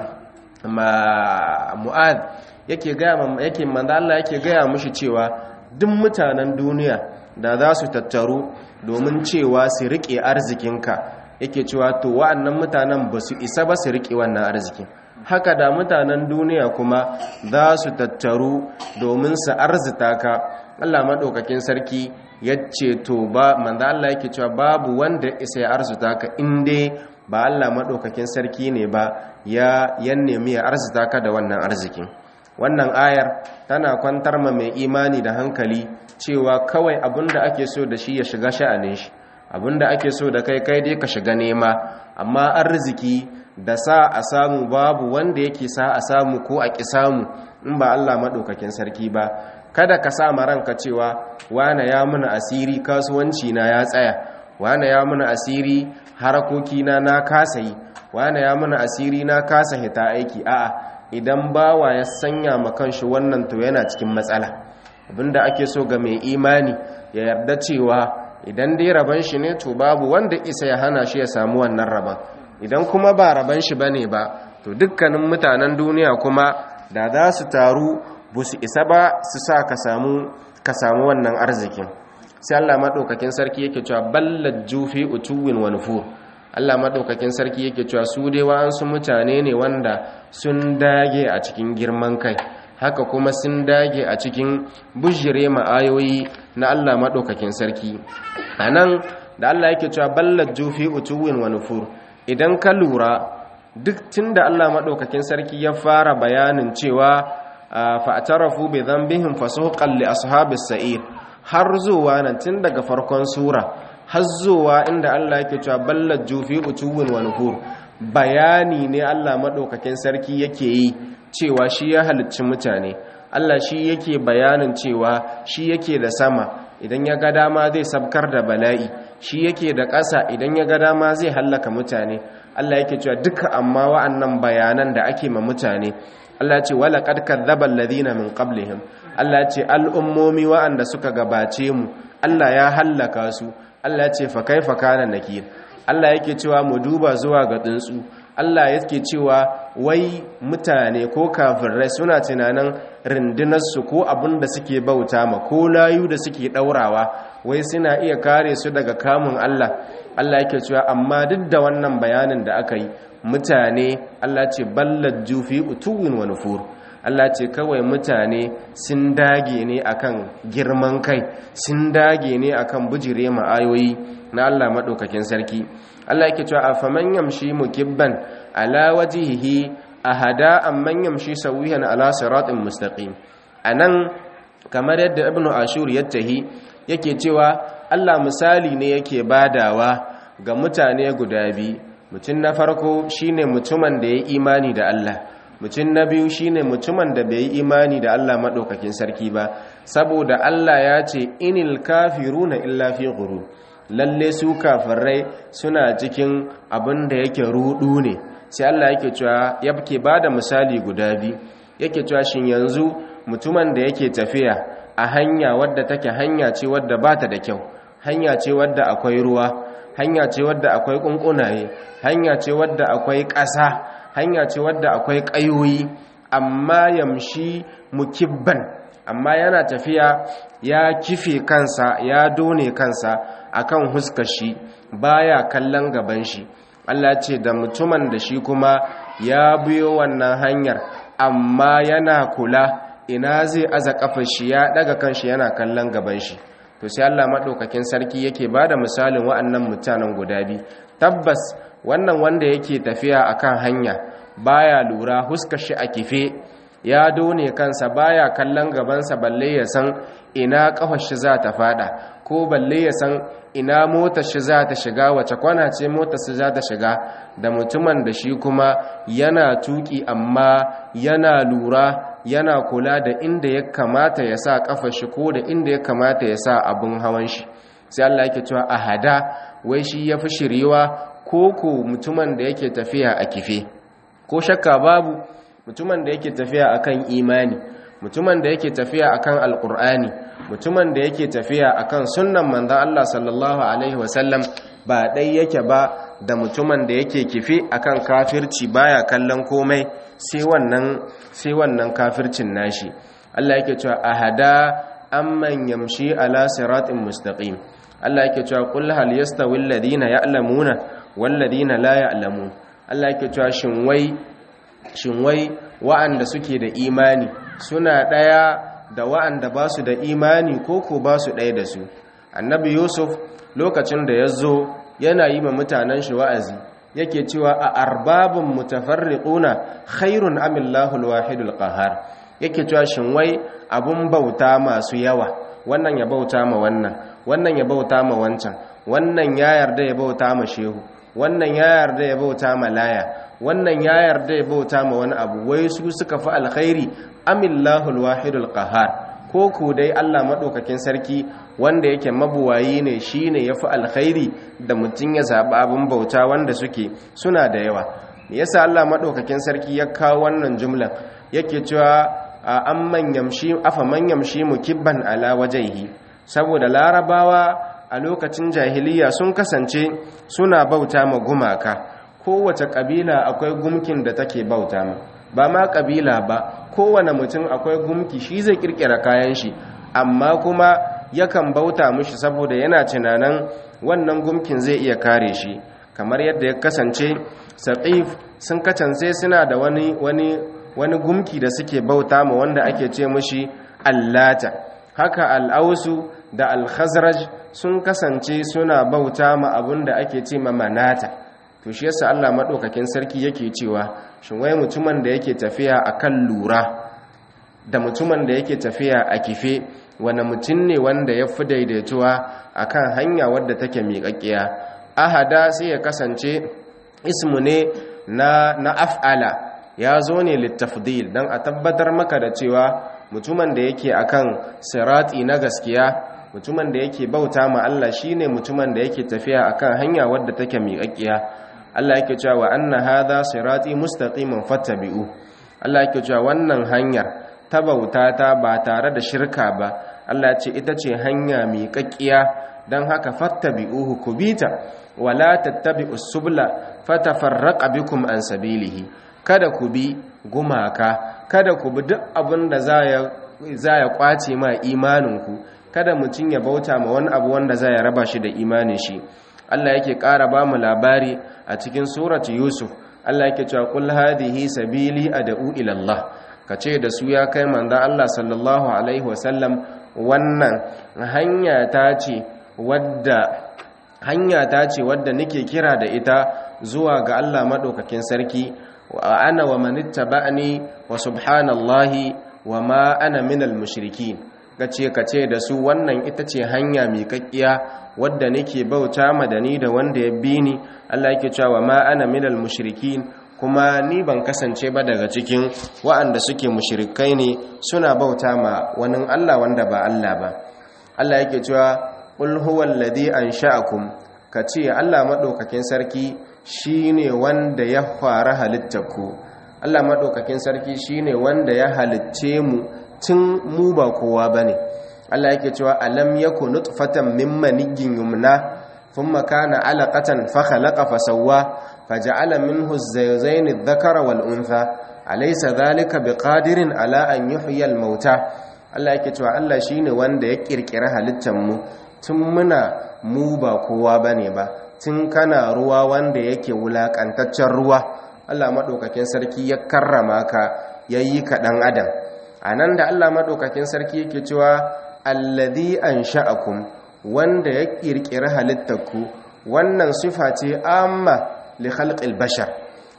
ma mu'ad yake gaya ma yake manzo Allah yake gaya mushi cewa duk mutanen duniya da za su tattaru domin cewa su rike arzikinka yake cewa to wa'annan mutanen ba su isa ba su riƙe wannan arzikin haka da mutanen duniya kuma za su tattaru domin su arzita ka Allah maɗaukakin sarki ya ce to ba manzo Allah yake cewa babu wanda isa ya arzuta ka inda ba Allah maɗaukakin sarki ne ba ya yan nemi ya arzita ka da wannan arzikin wannan ayar tana kwantar ma mai imani da hankali cewa kawai abinda ake so da shi ya shiga sha'anin shi abinda ake so da kai kai dai ka shiga nema amma arziki da sa a samu babu wanda yake sa a samu ko a ki samu in ba Allah madaukakin sarki ba kada ka sa ma ranka cewa wane ya muna asiri kasuwanci na ya tsaya wane ya muna asiri harakoki na na kasa yi wane ya muna asiri na kasa hita aiki a'a idan bawa ya sanya ma kanshi wannan to yana cikin matsala abinda ake so ga mai imani ya yarda cewa idan dai raban shi ne to babu wanda isa ya hana shi ya samu wannan raban idan kuma ba raban shi bane ba to dukkanin mutanen duniya kuma da za su taru ba su isa ba su sa ka samu ka samu wannan arzikin sai Allah madaukakin sarki yake cewa ballad jufi utuwin wa nufur Allah madaukakin sarki yake cewa su dai wa'ansu mutane ne wanda sun dage a cikin girman kai haka kuma sun dage a cikin bujire ma'ayoyi na Allah maɗaukakin sarki a nan da Allah yake cewa ballar jufi utuwin wa nufur idan ka lura duk tun da Allah maɗaukakin sarki ya fara bayanin cewa fa'atarafu bai zambihim fasuhuƙan li ashabis sa'ir har zuwa nan tun daga farkon sura har zuwa inda Allah yake cewa ballar jufi utuwin wa nufur bayani ne Allah maɗaukakin sarki yake yi cewa shi ya halicci mutane Allah shi yake bayanin cewa shi yake da sama idan ya ga dama zai sabkar da bala'i shi yake da ƙasa idan ya ga dama zai hallaka mutane Allah yake cewa duka amma wa'annan bayanan da ake ma mutane Allah ce wala qad kadzdzaba alladhina min qablihim Allah ce al'ummomi wa'anda suka gabace mu Allah ya hallaka su Allah ce fa kaifa kana nakir Allah yake cewa mu duba zuwa ga tsuntsu Allah yake cewa wai mutane ko kafirai suna tunanin rindinarsu ko abin da suke bauta ma ko layu da suke ɗaurawa wai suna iya kare su daga kamun Allah Allah yake cewa amma duk da wannan bayanin da aka yi mutane Allah ce ballar jufi utuwin wa nufur Allah ce kawai mutane sun dage ne akan girman kai sun dage ne akan bujire ma ayoyi na Allah madaukakin sarki Allah yake cewa afaman yamshi mukibban ala wajhihi ahada amman yamshi sawiyan ala siratin mustaqim anan kamar yadda ibnu ashur yattahi yake cewa Allah misali ne yake badawa ga mutane guda biyu mutum na farko shine mutumin da ya imani da Allah mutum na biyu shine mutumin da bai yi imani da Allah madaukakin sarki ba saboda Allah ya ce inil kafiruna illa fi ghurur lalle su kafirai suna cikin abin da yake rudu ne sai Allah yake cewa yake bada misali guda biyu yake cewa shin yanzu mutumin da yake tafiya a hanya wadda take hanya ce wadda bata da kyau hanya ce wadda akwai ruwa hanya ce wadda akwai kunkunaye hanya ce wadda akwai ƙasa hanya ce wadda akwai ƙayoyi amma yamshi mukibban amma yana tafiya ya kife kansa ya done kansa akan huskar shi baya kallon gaban shi Allah ce da mutumin da shi kuma ya biyo wannan hanyar amma yana kula ina zai aza kafar shi ya daga kanshi yana kallon gaban shi to sai Allah madaukakin sarki yake bada misalin wa'annan mutanen guda biyu tabbas wannan wanda yake tafiya akan hanya baya lura huskar shi a kife ya done kansa baya kallon gabansa balle ya san ina kafar shi za ta fada ko balle ya san ina motar shi za ta shiga wace kwana ce motar shi za ta shiga da mutumin da shi kuma yana tuki amma yana lura yana kula da inda ya kamata ya sa kafar shi ko da inda ya kamata ya sa abun hawan shi sai Allah yake cewa ahada wai shi yafi shiriwa ko ko mutumin da yake tafiya a kife ko shakka babu mutumin da yake tafiya akan imani mutumin da yake tafiya akan alkur'ani mutumin da yake tafiya akan sunnan manzon Allah sallallahu alaihi wasallam ba dai yake ba da mutumin da yake kifi akan kafirci baya kallon komai sai wannan sai wannan kafircin nashi Allah yake cewa ahada amman yamshi ala siratin mustaqim Allah yake cewa qul hal yastawi alladhina ya'lamuna wal ladina la ya'lamun Allah yake cewa shin wai shin wai wa'anda suke da imani suna ɗaya da wa'anda ba su da imani ko ko ba su ɗaya da su annabi yusuf lokacin da ya zo yana yi ma mutanen shi wa'azi yake cewa a arbabin mutafarriquna khairun amillahu alwahidul qahar yake cewa shin wai abun bauta masu yawa wannan ya bauta ma wannan wannan ya bauta ma wancan wannan ya yarda ya bauta ma shehu wannan ya yarda ya bauta ma laya wannan ya yarda ya bauta ma wani abu wai su suka fi alkhairi amillahul wahidul qahar ko ku dai Allah madaukakin sarki wanda yake mabuwayi ne shine yafi alkhairi da mutun ya zabi abin bauta wanda suke suna da yawa me yasa Allah madaukakin sarki ya kawo wannan jumlan yake cewa amman yamshi afa man yamshi mukibban ala wajhihi saboda larabawa a lokacin jahiliya sun kasance suna bauta ma gumaka kowace kabila akwai gumkin da take bauta ma ba ma kabila ba kowane mutum akwai gumki shi zai kirkira kayan shi amma kuma yakan bauta mushi saboda yana tunanin wannan gumkin zai iya kare shi kamar yadda ya kasance saqif sun kasance suna da wani wani wani gumki da suke bauta ma wanda ake ce mushi allata haka al'ausu da al-khazraj sun kasance suna bauta ma abin da ake ce ma manata to shi yasa Allah madaukakin sarki yake cewa shin wai mutumin da yake tafiya akan lura da mutumin da yake tafiya a kife wani mutum ne wanda ya fi daidaituwa akan hanya wadda take miƙaƙƙiya ahada sai ya kasance ismu ne na na af'ala ya zo ne littafdil don a tabbatar maka da cewa mutumin da yake akan sirati na gaskiya mutumin da yake bauta ma Allah shine mutumin da yake tafiya akan hanya wadda take miƙaƙƙiya Allah yake cewa wa anna hadha sirati mustaqiman fattabi'u Allah yake cewa wannan hanyar ta bauta ta ba tare da shirka ba Allah ce ita ce hanya miƙaƙƙiya dan haka fattabi'uhu kubita wala tattabi'us subla fatafarraqa bikum an sabilihi kada ku bi gumaka kada ku bi duk abin da za ya kwace ma imaninku kada mutum ya bauta ma wani abu wanda za ya raba shi da imanin shi Allah yake ƙara ba mu labari a cikin surati Yusuf Allah yake cewa kul hadhihi sabili ad'u ila Allah kace da su ya kai manzo Allah sallallahu alaihi wasallam wannan hanya ta ce wadda hanya ta ce wadda nake kira da ita zuwa ga Allah madaukakin sarki wa ana wa manittaba'ani wa subhanallahi wa ma ana minal mushrikin gace kace da su wannan ita ce hanya miƙaƙƙiya wadda nake bauta ma da ni da wanda ya bi ni Allah yake cewa ma ana minal mushrikin kuma ni ban kasance ba daga cikin waɗanda suke mushrikai ne suna bauta ma wani Allah wanda ba Allah ba Allah yake cewa qul huwal ladhi ansha'akum kace Allah madaukakin sarki shine wanda ya fara halittarku Allah madaukakin sarki shine wanda ya halicce mu tun mu ba kowa bane Allah yake cewa alam yakun nutfatan min maniyyin yumna thumma kana alaqatan fa khalaqa fa sawwa faja'ala minhu az-zawjayn adh-dhakara wal untha alaysa dhalika biqadirin ala an yuhyiya al-mauta Allah yake cewa Allah shine wanda ya kirkira halittar mu tun muna mu ba kowa bane ba tun kana ruwa wanda yake wulakantaccen ruwa Allah madaukakin sarki ya karrama ka yayi ka dan adam anan da Allah madaukakin sarki yake cewa alladhi ansha'akum wanda ya kirkiri halittarku wannan sifa ce amma li khalqil bashar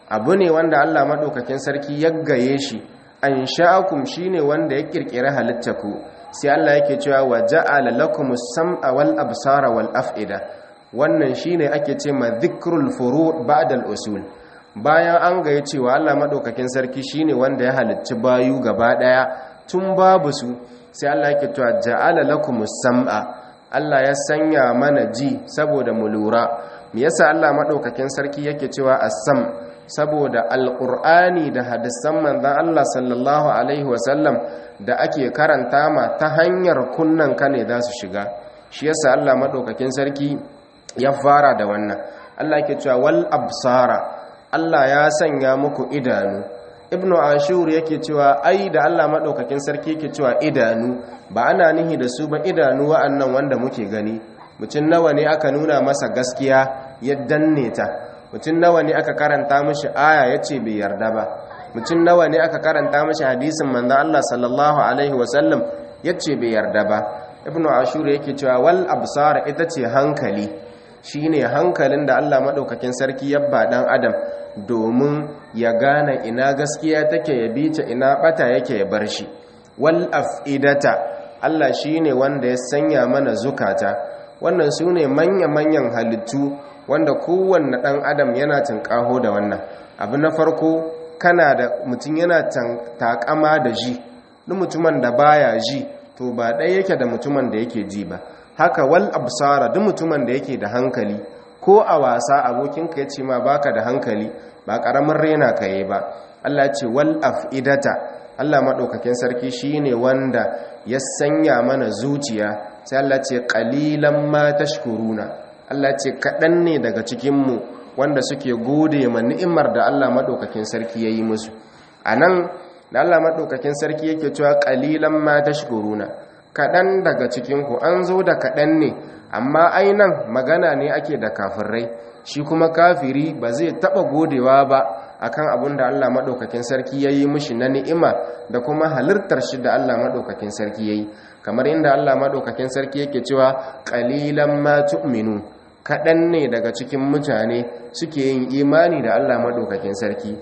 abu ne wanda Allah madaukakin sarki ya gaye shi an sha'akum shine wanda ya kirkira halittaku sai Allah yake cewa wa ja'ala lakumus sam'a wal absara wal af'ida wannan shine ake ce ma dhikrul furu' ba'da al usul bayan an gaye cewa Allah madaukakin sarki shine wanda ya halicci bayu gaba daya tun babu su sai Allah yake cewa ja'ala lakumus sam'a Allah ya sanya mana ji saboda mu lura me yasa Allah madaukakin sarki yake cewa as-sam saboda alqur'ani da hadisan manzon Allah sallallahu alaihi wasallam da ake karanta ma ta hanyar kunnan ka ne za su shiga shi yasa Allah madaukakin sarki ya fara da wannan Allah yake cewa wal absara Allah ya sanya muku idanu ibnu ashur yake cewa ai da Allah madaukakin sarki yake cewa idanu ba ana nihi da su ba idanu wa'annan wanda muke gani mutum nawa ne aka nuna masa gaskiya ya danne ta mutum nawa ne aka karanta mishi aya yace bai yarda ba mutum nawa ne aka karanta mishi hadisin manzo Allah sallallahu alaihi wasallam yace bai yarda ba ibnu ashur yake cewa wal absar ita ce hankali shine hankalin da Allah madaukakin sarki ya ba dan adam domin ya gane ina gaskiya take ya bi ta ina bata yake ya bar shi wal afidata Allah shine wanda ya sanya mana zukata wannan sune manya-manyan halittu wanda kowanne dan adam yana tinkaho da wannan abu na farko kana da mutum yana takama da ji duk mutumin da baya ji to ba ɗaya yake da mutumin da yake ji ba haka wal absara duk mutumin da yake da hankali ko a wasa abokinka ya ce ma baka da hankali ba ƙaramin rena ka yi ba Allah ce wal afidata Allah maɗaukakin sarki shine wanda ya sanya mana zuciya sai Allah ce qalilan ma tashkuruna Allah ce kaɗan ne daga cikinmu wanda suke gode ma ni'imar da Allah maɗaukakin sarki ya yi musu a nan da Allah maɗaukakin sarki yake cewa qalilan ma tashkuruna kaɗan daga cikinku an zo da kaɗan ne amma ainan magana ne ake da kafirai shi kuma kafiri ba zai taɓa godewa ba akan abin da Allah maɗaukakin sarki ya yi mishi na ni'ima da kuma halittar shi da Allah maɗaukakin sarki ya yi kamar inda Allah maɗaukakin sarki yake cewa ƙalilan ma tu'minu kaɗan ne daga cikin mutane suke yin imani da Allah maɗaukakin sarki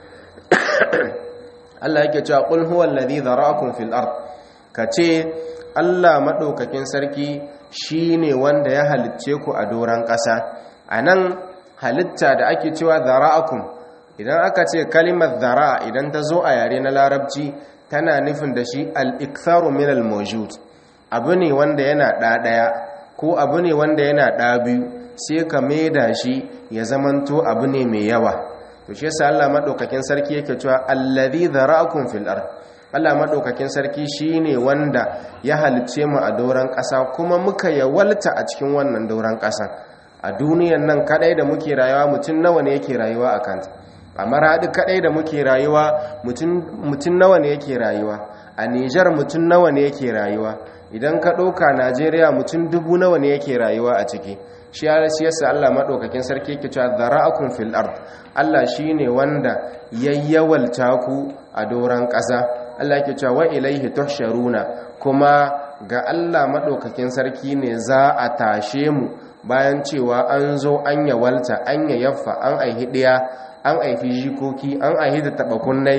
Allah yake cewa qul huwallazi dhara'akum fil ard kace Allah maɗaukakin sarki shi ne wanda ya halicce ku a doron ƙasa a nan halitta da ake cewa zara'akun idan aka ce kalimar zara'a idan ta zo a yare na larabci tana nufin da shi al'iktaru min al-mawjud abu ne wanda yana ɗaɗaya ko abu ne wanda yana ɗabiyu sai ka maida shi ya zamanto abu ne mai yawa to shi yasa Allah madaukakin sarki yake cewa allazi zara'akum fil ard Allah maɗaukakin sarki shi ne wanda ya halicce mu a dauran ƙasa kuma muka yawalta a cikin wannan dauran ƙasa a duniyan nan kaɗai da muke rayuwa mutum nawa ne yake rayuwa a kanta a maraɗi kaɗai da muke rayuwa mutum nawa ne yake rayuwa a nijar mutum nawa ne yake rayuwa idan ka ɗauka najeriya mutum dubu nawa ne yake rayuwa a ciki shi yasa Allah maɗaukakin sarki yake cewa zara'akun fil ard Allah shine wanda yayyawalta ku a doran ƙasa Allah yake cewa wa ilaihi tuhsharuna kuma ga Allah madaukakin sarki ne za a tashe mu bayan cewa an zo an yawalta an yayaffa an aihi diya an aifi jikoki an aihi da tabakunnai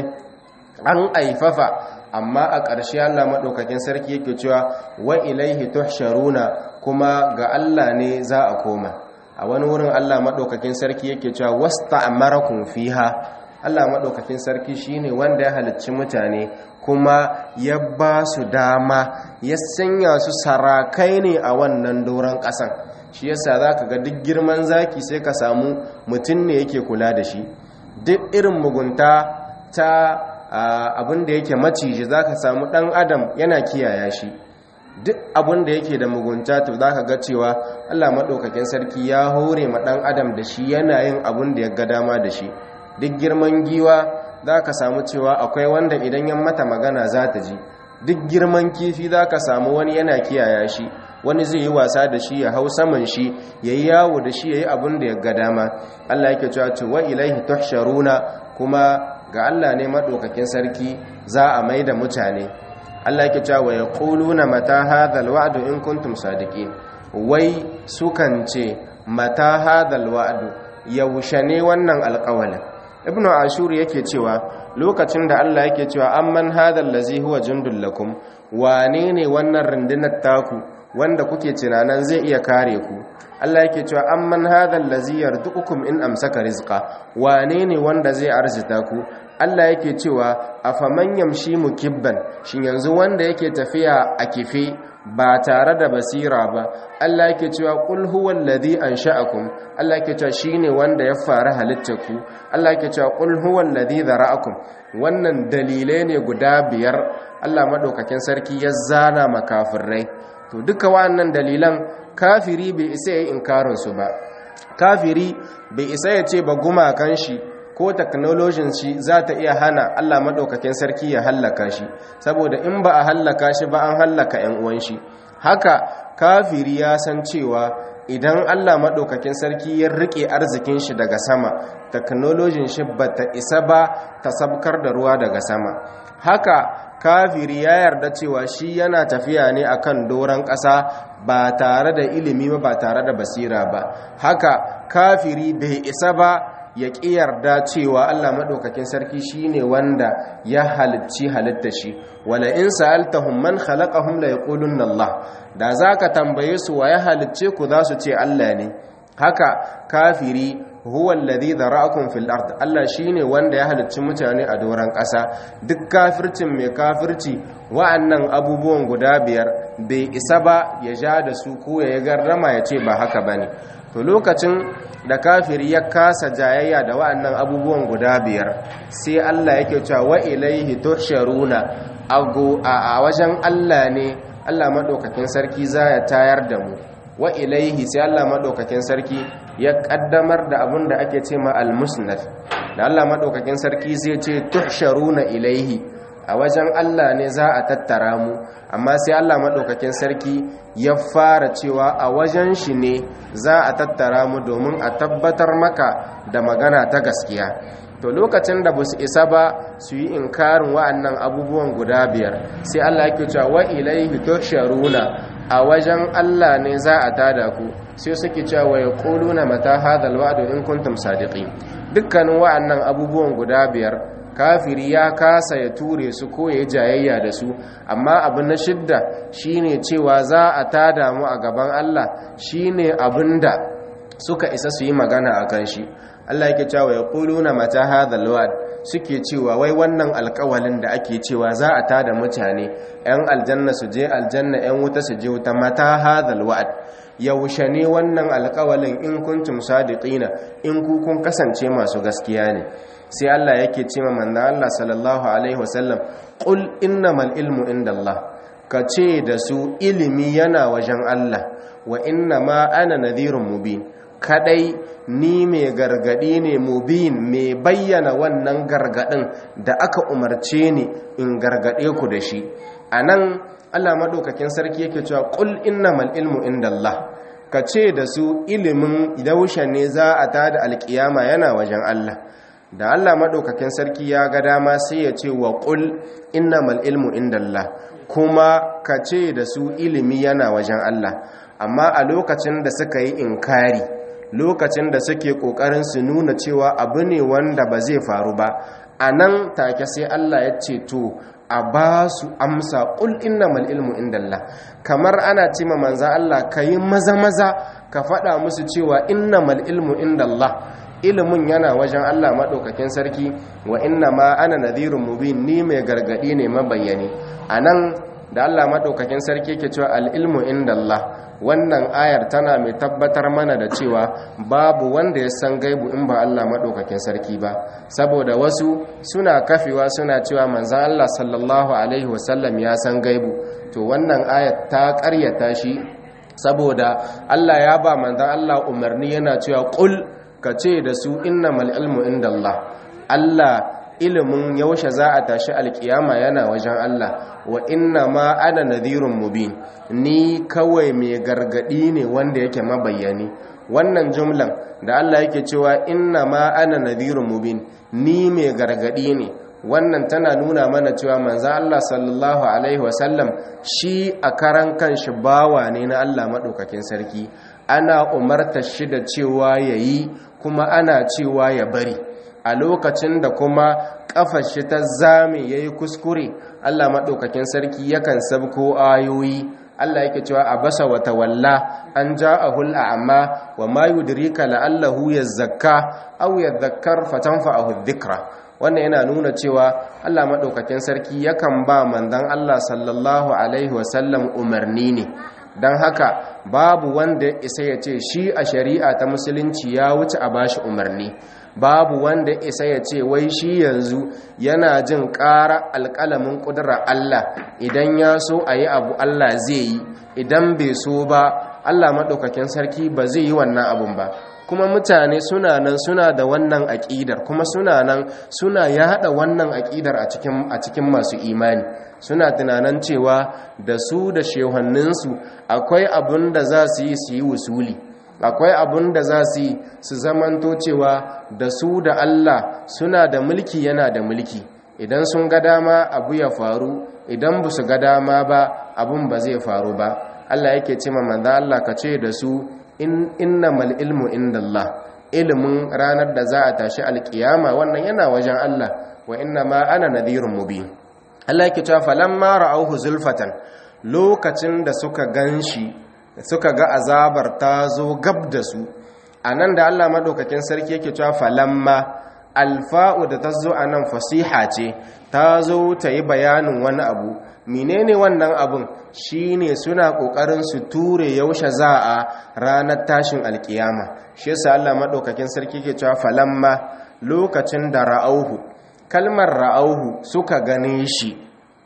an aifafa amma a ƙarshe Allah madaukakin sarki yake cewa wa ilaihi tuhsharuna kuma ga Allah ne za a koma a wani wurin Allah madaukakin sarki yake cewa wasta'marakum fiha Allah maɗaukakin sarki shine wanda ya halicci mutane kuma ya ba su dama ya sanya su sarakai ne a wannan doron ƙasan shi yasa za ka ga duk girman zaki sai ka samu mutum ne yake kula da shi duk irin mugunta ta abin da yake maciji za ka samu ɗan adam yana kiyaya shi duk abin da yake da mugunta to za ka ga cewa Allah maɗaukakin sarki ya hore ma ɗan adam da shi yana yin abin da ya ga dama da shi duk girman giwa za ka samu cewa akwai wanda idan yan mata magana za ta ji duk girman kifi za ka samu wani yana kiyaya shi wani zai yi wasa da shi ya hau saman shi ya yi yawo da shi ya yi abin da ya ga dama allah yake cewa ce wa ilaihi tuhsharuna kuma ga allah ne maɗaukakin sarki za a mai da mutane allah yake cewa wa yaquluna mata hadhal wa'du in kuntum sadiqin wai sukan ce mata hadhal wa'du yaushe ne wannan alƙawalin ibnu ashur yake cewa lokacin da Allah yake cewa amman hadal ladzi huwa jundul lakum wane ne wannan rundunar taku wanda kuke tunanan zai iya kare ku Allah yake cewa amman hadal ladzi yarduqukum in amsaka rizqa wane ne wanda zai arzita ku Allah yake cewa afaman yamshi mukibban shin yanzu wanda yake tafiya a kife ba tare da basira ba Allah yake cewa qul huwal ladhi ansha'akum Allah yake cewa shine wanda ya fara halittar ku Allah yake cewa qul huwal ladhi dhara'akum wannan dalilai ne guda biyar Allah madaukakin sarki ya zana makafirai to duka wannan dalilan kafiri bai isa yayin inkarin su ba kafiri bai isa ya ce ba gumakan shi ko technologyin shi za ta iya hana Allah maɗaukakin sarki ya hallaka shi saboda in ba a hallaka shi ba an hallaka 'yan uwan shi haka kafiri ya san cewa idan Allah maɗaukakin sarki ya riƙe arzikin shi daga sama technologyin shi ba ta isa ba ta sabkar da ruwa daga sama haka kafiri ya yarda cewa shi yana tafiya ne akan doron ƙasa ba tare da ilimi ba ba tare da basira ba haka kafiri bai isa ba ya ƙi yarda cewa Allah maɗaukakin sarki shi ne wanda ya halicci halitta shi wala in sa'altahum man khalaqahum la yaqulunna Allah da zaka tambaye su wa ya halicce ku za su ce Allah ne haka kafiri huwa alladhi dhara'akum fil ard Allah shine wanda ya halicci mutane a doran ƙasa duk kafircin mai kafirci wa'annan abubuwan guda biyar bai isa ba ya ja da su ko ya garrama ya ce ba haka bane to lokacin da kafiri ya kasa jayayya da wa'annan abubuwan guda biyar sai Allah yake cewa wa ilaihi tuhsharuna a wajen Allah ne Allah madaukakin sarki za ya tayar da mu wa ilaihi sai Allah madaukakin sarki ya kaddamar da abin da ake ce ma al-musnad da Allah madaukakin sarki zai ce tuhsharuna ilaihi a wajen Allah ne za a tattara mu amma sai Allah madaukakin sarki ya fara cewa a wajen shi ne za a tattara mu domin a tabbatar maka da magana ta gaskiya to lokacin da ba su isa ba su yi inkarin wa'annan abubuwan guda biyar sai Allah yake cewa wa ilaihi tusharuna a wajen Allah ne za a tada ku sai suke cewa wa yaquluna mata hadhal wa'du in kuntum sadiqin dukkanin wa'annan abubuwan guda biyar kafiri ya kasa ya ture su ko ya jayayya da su amma abu na shidda shine cewa za a tada mu a gaban Allah shine abinda suka isa su yi magana akan shi Allah yake cewa ya quluna mata hadhal wa'd suke cewa wai wannan alƙawalin da ake cewa za a tada mutane yan aljanna su je aljanna yan wuta su je wuta mata hadhal wa'd yaushe ne wannan alƙawalin in kuntum sadiqina in ku kun kasance masu gaskiya ne sai Allah yake ce ma manzo Allah sallallahu alaihi wasallam qul innamal ilmu indallah ka ce da su ilimi yana wajen Allah wa innama ana nadhirun mubin kadai ni mai gargadi ne mubin mai bayyana wannan gargadin da aka umarce ni in gargade ku da shi anan Allah madaukakin sarki yake cewa qul innamal ilmu indallah ka ce da su ilimin yaushe ne za a tada alkiyama yana wajen Allah da Allah maɗaukakin sarki ya ga dama sai ya ce wa ƙul innamal ilmu indallah kuma ka ce da su ilimi yana wajen Allah amma a lokacin da suka yi inkari lokacin da suke ƙoƙarin su nuna cewa abu ne wanda ba zai faru ba a nan take sai Allah ya ce to a ba su amsa ƙul innamal ilmu indallah kamar ana ce ma manza Allah ka yi maza-maza ka faɗa musu cewa innamal ilmu indallah ilimin yana wajen Allah maɗaukakin sarki wa inna ma ana nadhirun mubin ni mai gargaɗi ne mabayyani a nan da Allah maɗaukakin sarki ke cewa al'ilmu inda Allah wannan ayar tana mai tabbatar mana da cewa babu wanda ya san gaibu in ba Allah maɗaukakin sarki ba saboda wasu suna kafewa suna cewa manzan Allah sallallahu alaihi wasallam ya san gaibu to wannan ayar ta ƙaryata shi saboda Allah ya ba manzan Allah umarni yana cewa ƙul ka ce da su innamal ilmu inda Allah Allah ilimin yaushe za a tashi alkiyama yana wajen Allah wa inna ma ana nadhirun mubin ni kawai mai gargadi ne wanda yake mabayyani wannan jumlan da Allah yake cewa inna ma ana nadhirun mubin ni mai gargadi ne wannan tana nuna mana cewa manzo Allah sallallahu alaihi wasallam shi a karan kanshi bawa ne na Allah madaukakin sarki ana umarta shi da cewa yayi kuma ana cewa ya bari a lokacin da kuma kafar shi ta zame yayi kuskure Allah madaukakin sarki yakan sabko ayoyi Allah yake cewa abasa wa tawalla an ja'ahul a'ma wa ma yudrika la'allahu yazakka aw yadhakkar fatanfa'ahu dhikra wannan yana nuna cewa Allah madaukakin sarki yakan ba manzon Allah sallallahu alaihi wasallam umarni ne dan haka babu wanda isa ya ce shi a shari'a ta musulunci ya wuce a bashi umarni babu wanda isa ya ce wai shi yanzu yana jin ƙara alƙalamin ƙudurar Allah idan ya so a yi abu Allah zai yi idan bai so ba Allah maɗaukakin sarki ba zai yi wannan abun ba kuma mutane suna nan suna da wannan aƙidar kuma suna nan suna yaɗa wannan aƙidar a cikin masu imani suna tunanin cewa da su da shehanninsu akwai abun da za su yi su yi wusuli akwai abun da za su yi su zamanto cewa da su da Allah suna da mulki yana da mulki idan sun ga dama abu ya faru idan ba su ga dama ba abun ba zai faru ba Allah yake ce manzo Allah ka ce da su in innamal ilmu indallah ilimin ranar da za a tashi alkiyama wannan yana wajen Allah wa inna ma ana nadhirun mubin Allah yake cewa falamma ra'awhu zulfatan lokacin da suka ganshi suka ga azabar ta zo gab da su anan da Allah madaukakin sarki yake cewa falamma alfa'u da ta zo anan fasiha ce ta zo ta yi bayanin wani abu menene wannan abun shine suna kokarin su ture yaushe za a ranar tashin alkiyama shi yasa Allah madaukakin sarki yake cewa falamma lokacin da ra'auhu kalmar ra'auhu suka gane shi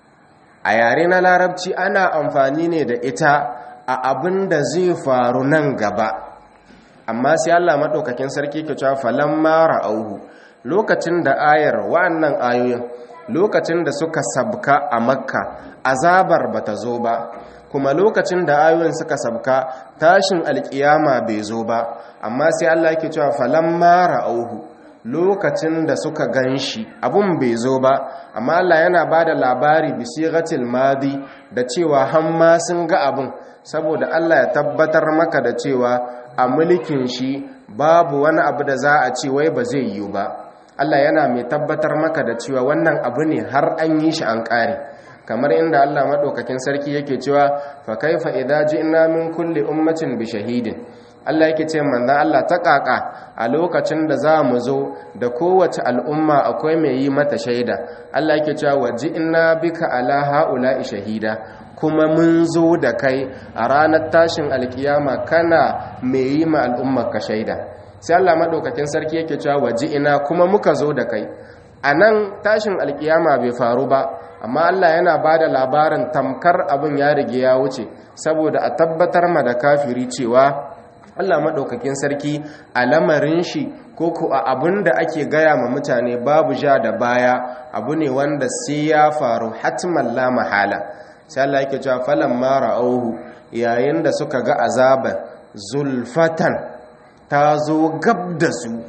a yare na larabci ana amfani ne da ita a abin da zai faru nan gaba amma sai Allah madaukakin sarki yake cewa falamma ra'auhu lokacin da ayar wa'annan ayoyin lokacin da suka sabka a makka azabar bata zo ba kuma lokacin da ayoyin suka sabka tashin alkiyama bai zo ba amma sai Allah yake cewa falamma ra'auhu lokacin da suka ganshi abun bai zo ba amma Allah yana bada labari bi sighatil madi da cewa hamma sun ga abun saboda Allah ya tabbatar maka da cewa a mulkin shi babu wani abu da za a ce wai ba zai yiwu ba Allah yana mai tabbatar maka da cewa wannan abu ne har an yi shi an ƙare kamar inda Allah maɗaukakin sarki yake cewa fa kaifa idza ji'na min kulli ummatin bi shahidin Allah yake ce manzon Allah ta ƙaƙa a lokacin da za mu zo da kowace al'umma akwai mai yi mata shaida Allah yake cewa wa ji'na bika ala haula'i shahida kuma mun zo da kai a ranar tashin alkiyama kana mai yi ma al'ummar ka shaida sai Allah madaukakin sarki yake cewa waji ina kuma muka zo da kai a nan tashin alkiyama bai faru ba amma Allah yana ba da labarin tamkar abin ya rige ya wuce saboda a tabbatar ma da kafiri cewa Allah madaukakin sarki a lamarin shi ko ko a abin da ake gaya ma mutane babu ja da baya abu ne wanda sai ya faru hatman la mahala sai Allah yake cewa falamma ra'auhu yayin da suka ga azaban zulfatan ta zo gab da su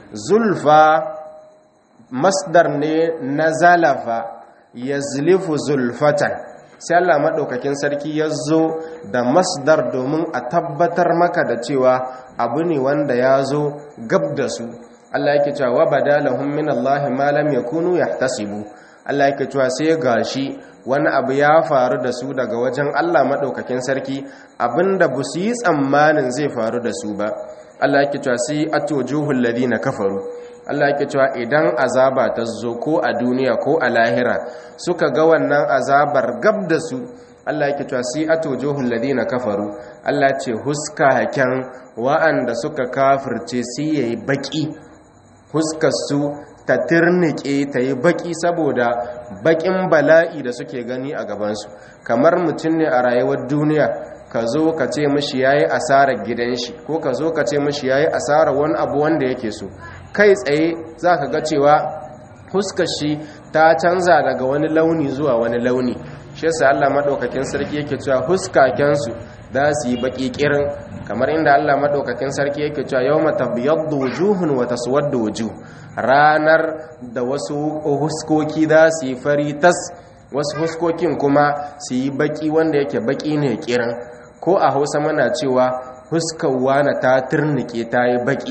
zulfa masdar ne na zalafa ya zilifu zulfatan sai Allah maɗaukakin sarki ya zo da masdar domin a tabbatar maka da cewa abu ne wanda ya zo gab da su Allah yake cewa wa badalahum min Allah ma lam yakunu yahtasibu Allah yake cewa sai gashi wani abu ya faru da su daga wajen Allah maɗaukakin sarki abinda ba su yi tsammanin zai faru da su ba Allah yake cewa sai atojuhul ladina kafaru Allah yake cewa idan azaba ta zo ko a duniya ko a lahira suka ga wannan azabar gab da su Allah yake cewa sai atojuhul ladina kafaru Allah ce huska hakan wa'anda suka kafirce sai yayi baki huskar su ta tirnike ta yi baki saboda bakin bala'i da suke gani a gabansu kamar mutum ne a rayuwar duniya ka zo ka ce mashi yayi asarar gidan shi ko ka zo ka ce mashi yayi asarar wani abu wanda yake so kai tsaye za ka ga cewa huskar shi ta canza daga wani launi zuwa wani launi shi yasa Allah madaukakin sarki yake cewa huskakensu za su yi baki kirin kamar inda Allah madaukakin sarki yake cewa yawma tabyaddu wujuhun wa taswaddu wujuh ranar da wasu huskoki za su yi fari tas wasu huskokin kuma su yi baki wanda yake baki ne kirin ko a hausa mana cewa huskawa na ta turnike ta yi baki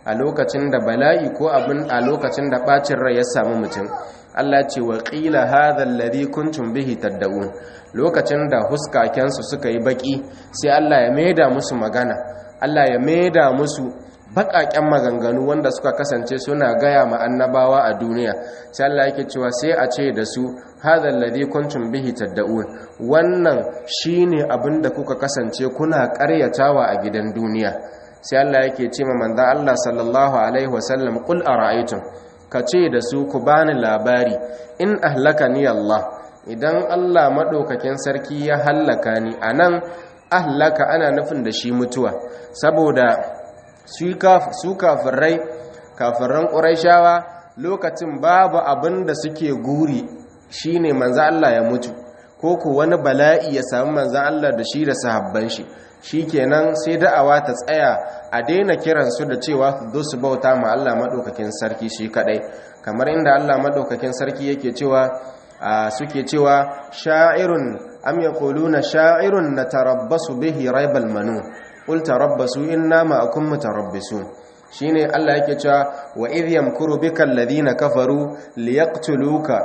a lokacin da bala'i ko abin a lokacin da bacin rai ya samu mutum Allah ce wa qila hadha alladhi kuntum bihi tad'un lokacin da huskaken su suka yi baki sai Allah ya maida musu magana Allah ya maida musu baƙaƙen maganganu wanda suka kasance suna gaya ma annabawa a duniya sai Allah yake cewa sai a ce da su hadha alladhi kuntum bihi tad'un wannan shine abin da kuka kasance kuna ƙaryatawa a gidan duniya sai Allah yake ce ma manzo Allah sallallahu alaihi wasallam qul ara'aytum ka ce da su ku bani labari in ahlakani Allah idan Allah madaukakin sarki ya hallaka ni anan ahlaka ana nufin da shi mutuwa saboda su kafirai kafiran ƙuraishawa lokacin babu abin da suke guri shine manzo Allah ya mutu ko ku wani bala'i ya samu manzo Allah da shi da sahabban shi shikenan sai da'awa ta tsaya a daina kiransu da cewa su zo su bauta ma Allah madaukakin sarki shi kadai kamar inda Allah madaukakin sarki yake cewa suke cewa sha'irun am yaquluna sha'irun natarabbasu bihi raibal manun qul tarabbasu inna ma'akum mutarabbisun shine Allah yake cewa wa idh yamkuru bika alladhina kafaru liyaqtuluka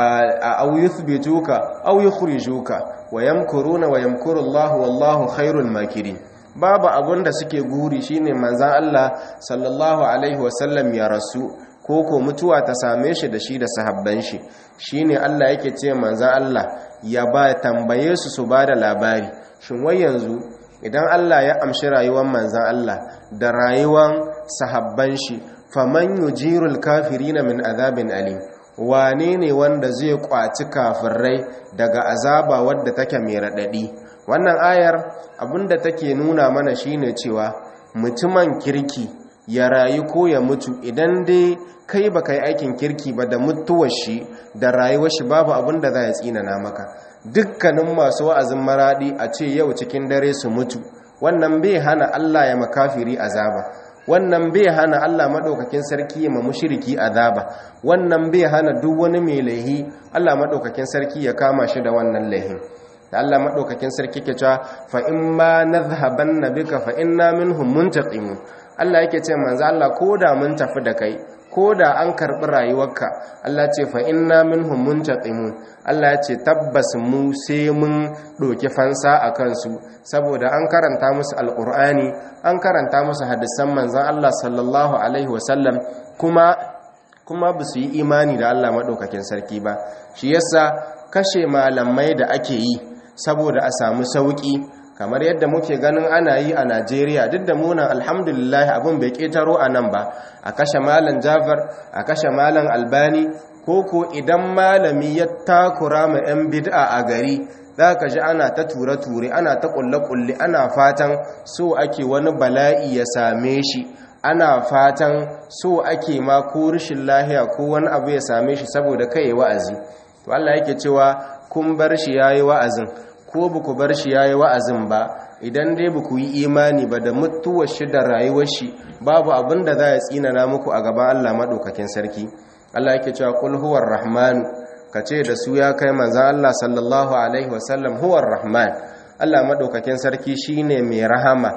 aw yuthbituka aw yukhrijuka wa yamkuruna wa yamkuru Allahu wallahu khairul makirin babu abun da suke guri shine manzon Allah sallallahu alaihi wasallam ya rasu ko ko mutuwa ta same shi da shi da sahabban shi shine Allah yake ce manzon Allah ya ba tambaye su su bada labari shin wai yanzu idan Allah ya amshi rayuwar manzan Allah da rayuwar sahabban shi faman yujirul kafirina min azabin alim wane ne wanda zai kwaci kafirai daga azaba wadda take mai radadi wannan ayar abinda take nuna mana shine cewa mutumin kirki ya rayu ko ya mutu idan dai kai baka yi aikin kirki ba da mutuwar shi da rayuwar shi babu abinda za ya tsinana maka dukkanin masu wa'azin maradi a ce yau cikin dare su mutu wannan bai hana Allah ya makafiri azaba wannan bai hana Allah madaukakin sarki ya mushriki azaba wannan bai hana duk wani mai laihi Allah madaukakin sarki ya kama shi da wannan laihin da Allah madaukakin sarki ke cewa fa in ma nadhhabanna bika fa inna minhum muntaqimun Allah yake ce manzo Allah koda mun tafi da kai ko da an karɓi rayuwarka Allah ce fa inna minhum muntaqimun Allah ya ce tabbas mu sai mun ɗauki fansa a kansu saboda an karanta musu alƙur'ani an karanta musu hadisan manzon Allah sallallahu alaihi wasallam kuma kuma ba su yi imani da Allah maɗaukakin sarki ba shi yasa kashe malamai da ake yi saboda a samu sauƙi kamar yadda muke ganin ana yi a Najeriya duk da munan alhamdulillah abin bai ketaro a nan ba a kashe malam Jafar a kashe malam Albani ko ko idan malami ya takura ma 'yan bid'a a gari za ka ji ana ta ture-ture ana ta kulle-kulle ana fatan so ake wani bala'i ya same shi ana fatan so ake ma ko rashin lahiya ko wani abu ya same shi saboda kai wa'azi to Allah yake cewa kun bar shi yayi wa'azin ko ba ku bar shi ya yi wa'azin ba idan dai ba ku yi imani ba da mutuwar shi da rayuwar shi babu abin da za ya tsinana muku a gaban Allah maɗaukakin sarki Allah yake cewa kul huwar rahmanu ka ce da su ya kai manzan Allah sallallahu alaihi wasallam huwar rahman Allah maɗaukakin sarki shine mai rahama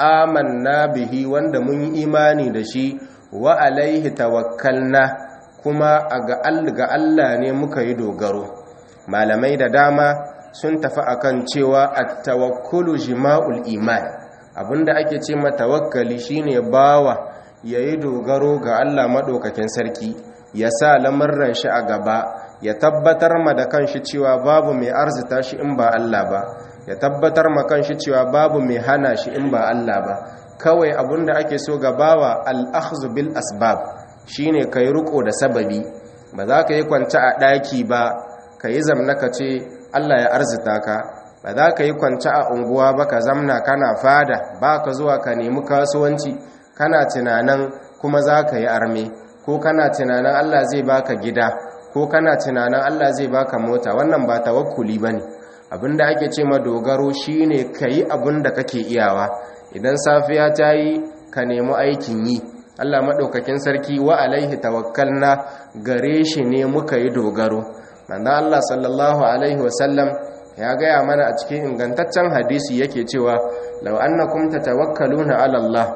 amanna bihi wanda mun yi imani da shi wa alaihi tawakkalna kuma ga Allah ne muka yi dogaro malamai da dama sun tafi akan cewa at-tawakkulu jima'ul iman abinda ake ce ma tawakkali shine bawa yayi dogaro ga Allah madaukakin sarki ya sa lamarran shi a gaba ya tabbatar ma da kanshi cewa babu mai arzita shi in ba Allah ba ya tabbatar ma kanshi cewa babu mai hana shi in ba Allah ba kawai abinda ake so ga bawa al-akhdhu bil asbab shine kai riko da sababi ba za ka yi kwance a daki ba ka yi zamna ka ce Allah ya arzita ka ba za ka yi kwanci a unguwa ba ka zamna kana fada ba ka zuwa ka nemi kasuwanci kana tunanin kuma za ka yi arme ko kana tunanin Allah zai baka gida ko kana tunanin Allah zai baka mota wannan ba tawakkuli ba ne abinda ake ce ma dogaro shine ka yi abinda kake iyawa idan safiya ta yi ka nemi aikin yi Allah maɗaukakin sarki wa alaihi tawakkalna gare shi ne muka yi dogaro manzon Allah sallallahu alaihi wasallam ya gaya mana a cikin ingantaccen hadisi yake cewa law annakum tatawakkaluna ala Allah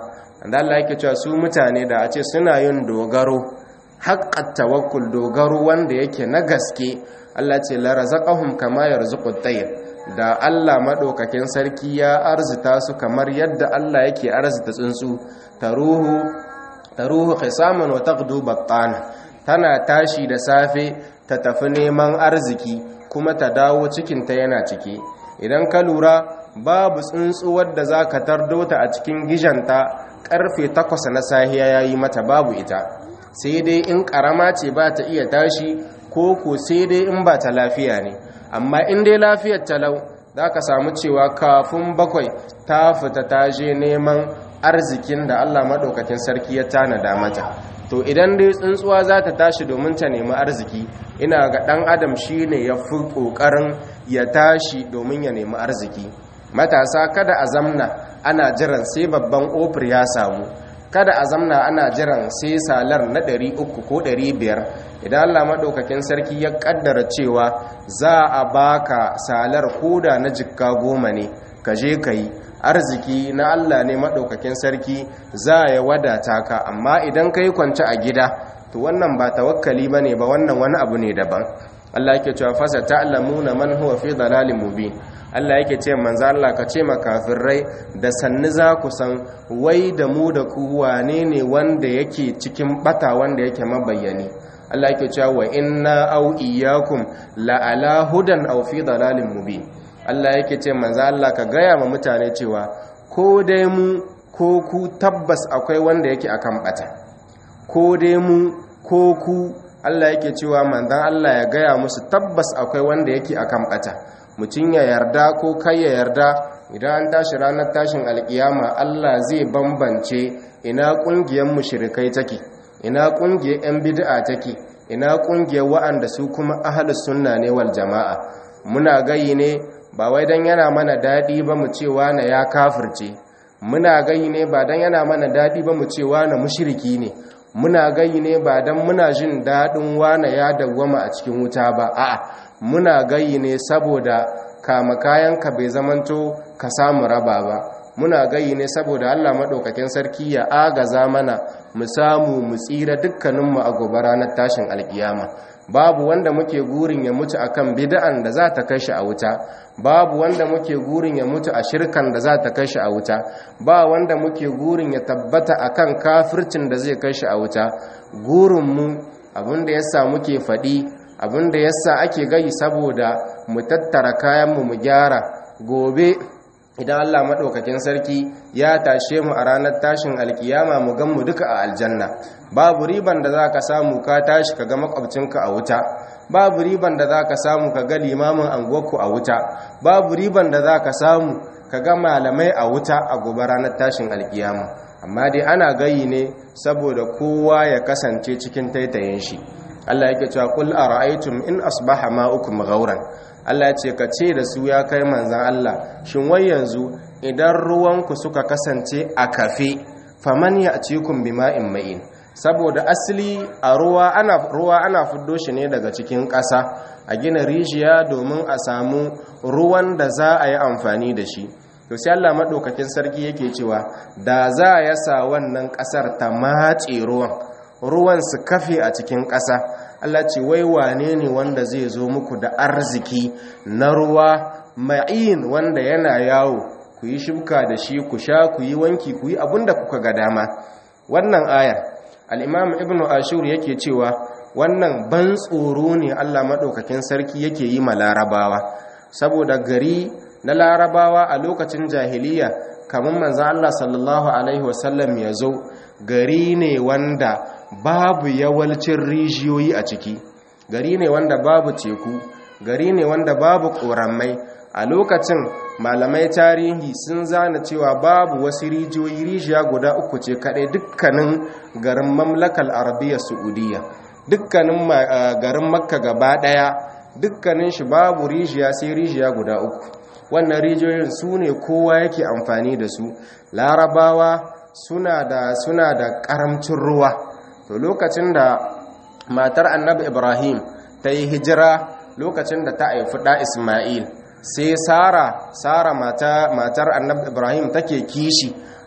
da Allah yake cewa su mutane da a ce suna yin dogaro haqqat tawakkul dogaro wanda yake na gaske Allah ce la razaqahum kama yarzuqut tayr da Allah madaukakin sarki ya arzita su kamar yadda Allah yake arzita tsuntsu taruhu taruhu khisaman wa taghdu battan tana tashi da safe ta tafi neman arziki kuma ta dawo cikin ta yana ciki idan ka lura babu tsuntsuwar da za ka tardo ta a cikin gijanta karfe takwas na sahiya ya yi mata babu ita sai dai in karama ce ba ta iya tashi ko ko sai dai in ba ta lafiya ne amma in dai lafiyar talau za ka samu cewa kafin bakwai ta fita ta je neman arzikin da allah maɗaukakin sarki ya tanada mata to idan dai tsuntsuwa za ta tashi domin ta nemi arziki ina ga ɗan adam shi ne ya fi ƙoƙarin ya tashi domin ya nemi arziki matasa kada a zamna ana jiran sai babban ofir ya samu kada a zamna ana jiran sai salar na 300 ko 500 idan Allah maɗaukakin sarki ya ƙaddara cewa za a baka salar koda na jikka goma ne ka je ka yi arziki na Allah ne maɗaukakin sarki za ya wadata ka amma idan ka yi kwance a gida to wannan ba tawakkali ba ne ba wannan wani abu ne daban Allah yake cewa fasa ta'lamuna man huwa fi dalalin mubin Allah yake ce manzo Allah ka ce makafirai da sanni za ku san wai da mu da ku wane ne wanda yake cikin bata wanda yake mabayyani Allah yake cewa wa inna aw iyyakum la ala hudan aw fi dalalin mubin Allah yake ce manzo Allah ka gaya ma mutane cewa ko dai mu ko ku tabbas akwai wanda yake akan bata ko dai mu ko ku Allah yake cewa manzon Allah ya gaya musu tabbas akwai wanda yake akan bata mutum ya yarda ko kai ya yarda idan an tashi ranar tashin alkiyama Allah zai bambance ina kungiyar mushrikai take ina kungiyar yan bid'a take ina kungiyar wa'anda su kuma ahlus sunna ne wal jama'a muna gayi ne ba wai dan yana mana dadi ba mu cewa na ya kafirce muna gayi ne ba dan yana mana dadi ba mu cewa na mushriki ne muna gayi ne ba dan muna jin dadin wana ya dawwama a cikin wuta ba a'a muna gayi ne saboda kama kayanka bai zamanto ka samu raba ba muna gayi ne saboda Allah maɗaukakin sarki ya agaza mana mu samu mu tsira dukkaninmu a gobe ranar tashin alkiyama babu wanda muke gurin ya mutu akan bid'an da za ta kai shi a wuta babu wanda muke gurin ya mutu a shirkan da za ta kai shi a wuta ba wanda muke gurin ya tabbata akan kafircin da zai kai shi a wuta gurinmu abinda yasa muke faɗi abinda yasa ake gayi saboda mu tattara kayanmu mu gyara gobe idan Allah maɗaukakin sarki ya tashe mu a ranar tashin alkiyama mu gan mu duka a aljanna babu riban da za ka samu ka tashi ka ga makwabcinka a wuta babu riban da za ka samu ka ga limamin anguwarku a wuta babu riban da za ka samu ka ga malamai a wuta a gobe ranar tashin alkiyama amma dai ana gayi ne saboda kowa ya kasance cikin taitayin shi Allah yake cewa kul ara'aytum in asbaha ma'ukum ghauran Allah ya ce ka ce da su ya kai manzan Allah shin wai yanzu idan ruwanku suka kasance a kafe faman ya cikum bima'in ma'in saboda asali a ruwa ana ruwa ana fuddo shi ne daga cikin ƙasa a gina rijiya domin a samu ruwan da za a yi amfani da shi to sai Allah madaukakin sarki yake cewa da za ya sa wannan ƙasar ta matse ruwan ruwan su kafe a cikin ƙasa Allah ce wai wane ne wanda zai zo muku da arziki na ruwa ma'in wanda yana yawo ku yi shibka da shi ku sha ku yi wanki ku yi abinda kuka ga dama wannan ayar al-imam ibn ashur yake cewa wannan ban tsoro ne Allah madaukakin sarki yake yi ma larabawa saboda gari na larabawa a lokacin jahiliya kamar manzo Allah sallallahu alaihi wasallam ya zo gari ne wanda babu yawalcin rijiyoyi a ciki gari ne wanda babu teku gari ne wanda babu ƙoramai a lokacin malamai tarihi sun zana cewa babu wasu rijiyoyi rijiya guda uku ce kaɗai dukkanin garin mamlakal arabiya saudiya dukkanin garin makka gaba ɗaya dukkanin shi babu rijiya sai rijiya guda uku wannan rijiyoyin su ne kowa yake amfani da su larabawa suna da suna da ƙaramcin ruwa to lokacin da matar annabi ibrahim ta yi hijira lokacin da ta haifi ɗa ismail sai sara sara mata matar annabi ibrahim take kishi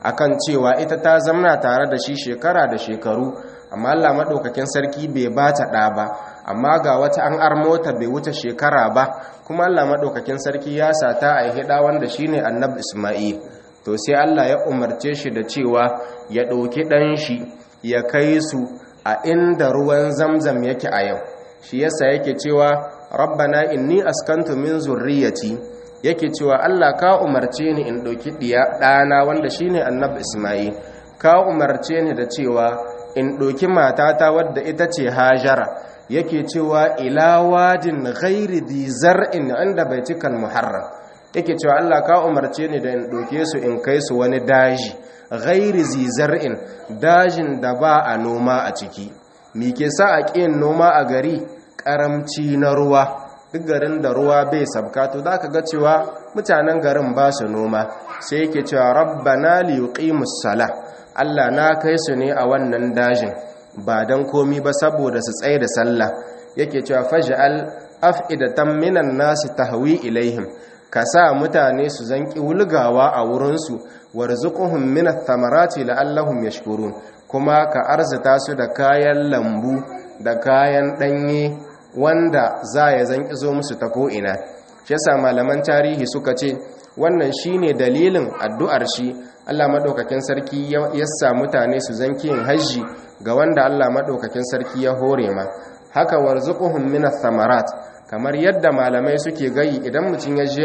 akan cewa ita ta zamna tare da shi shekara da shekaru amma Allah maɗaukakin sarki bai ba ta ɗa ba amma ga wata an armota bai wuce shekara ba kuma Allah maɗaukakin sarki ya sata a hida wanda shine annabi Isma'il to sai Allah ya umarce shi da cewa ya ɗauki ɗan shi ya kai su a inda ruwan zamzam yake a yau shi yasa yake cewa rabbana inni askantu min zurriyati yake cewa Allah ka umarce ni in ɗauki ɗana wanda shine annabi Isma'il ka umarce ni da cewa in ɗauki matata wadda ita ce hajara yake cewa ila wadin ghairi di zar'in inda baitikan muharram yake cewa Allah ka umarce ni da in ɗauke su in kai su wani daji ghairi zi zar'in dajin da ba a noma a ciki me ke sa a ƙin noma a gari ƙaramci na ruwa duk garin da ruwa bai sabka to za ka ga cewa mutanen garin ba su noma sai yake cewa rabbana li yuqimus sala Allah na kai su ne a wannan dajin ba dan komi ba saboda su tsaye da sallah yake cewa faj'al af'idatan minan nasi tahwi ilaihim ka sa mutane su zanki wulgawa a wurinsu warzuquhum min ath-thamarati la'allahum yashkurun kuma ka arzita su da kayan lambu da kayan danye wanda za ya zanki zo musu ta ko'ina shi yasa malaman tarihi suka ce wannan shine dalilin addu'ar shi Allah madaukakin sarki ya sa mutane su zanki yin hajji ga wanda Allah madaukakin sarki ya hore ma haka warzuquhum min ath-thamarat kamar yadda malamai suke gayi idan mutum ya je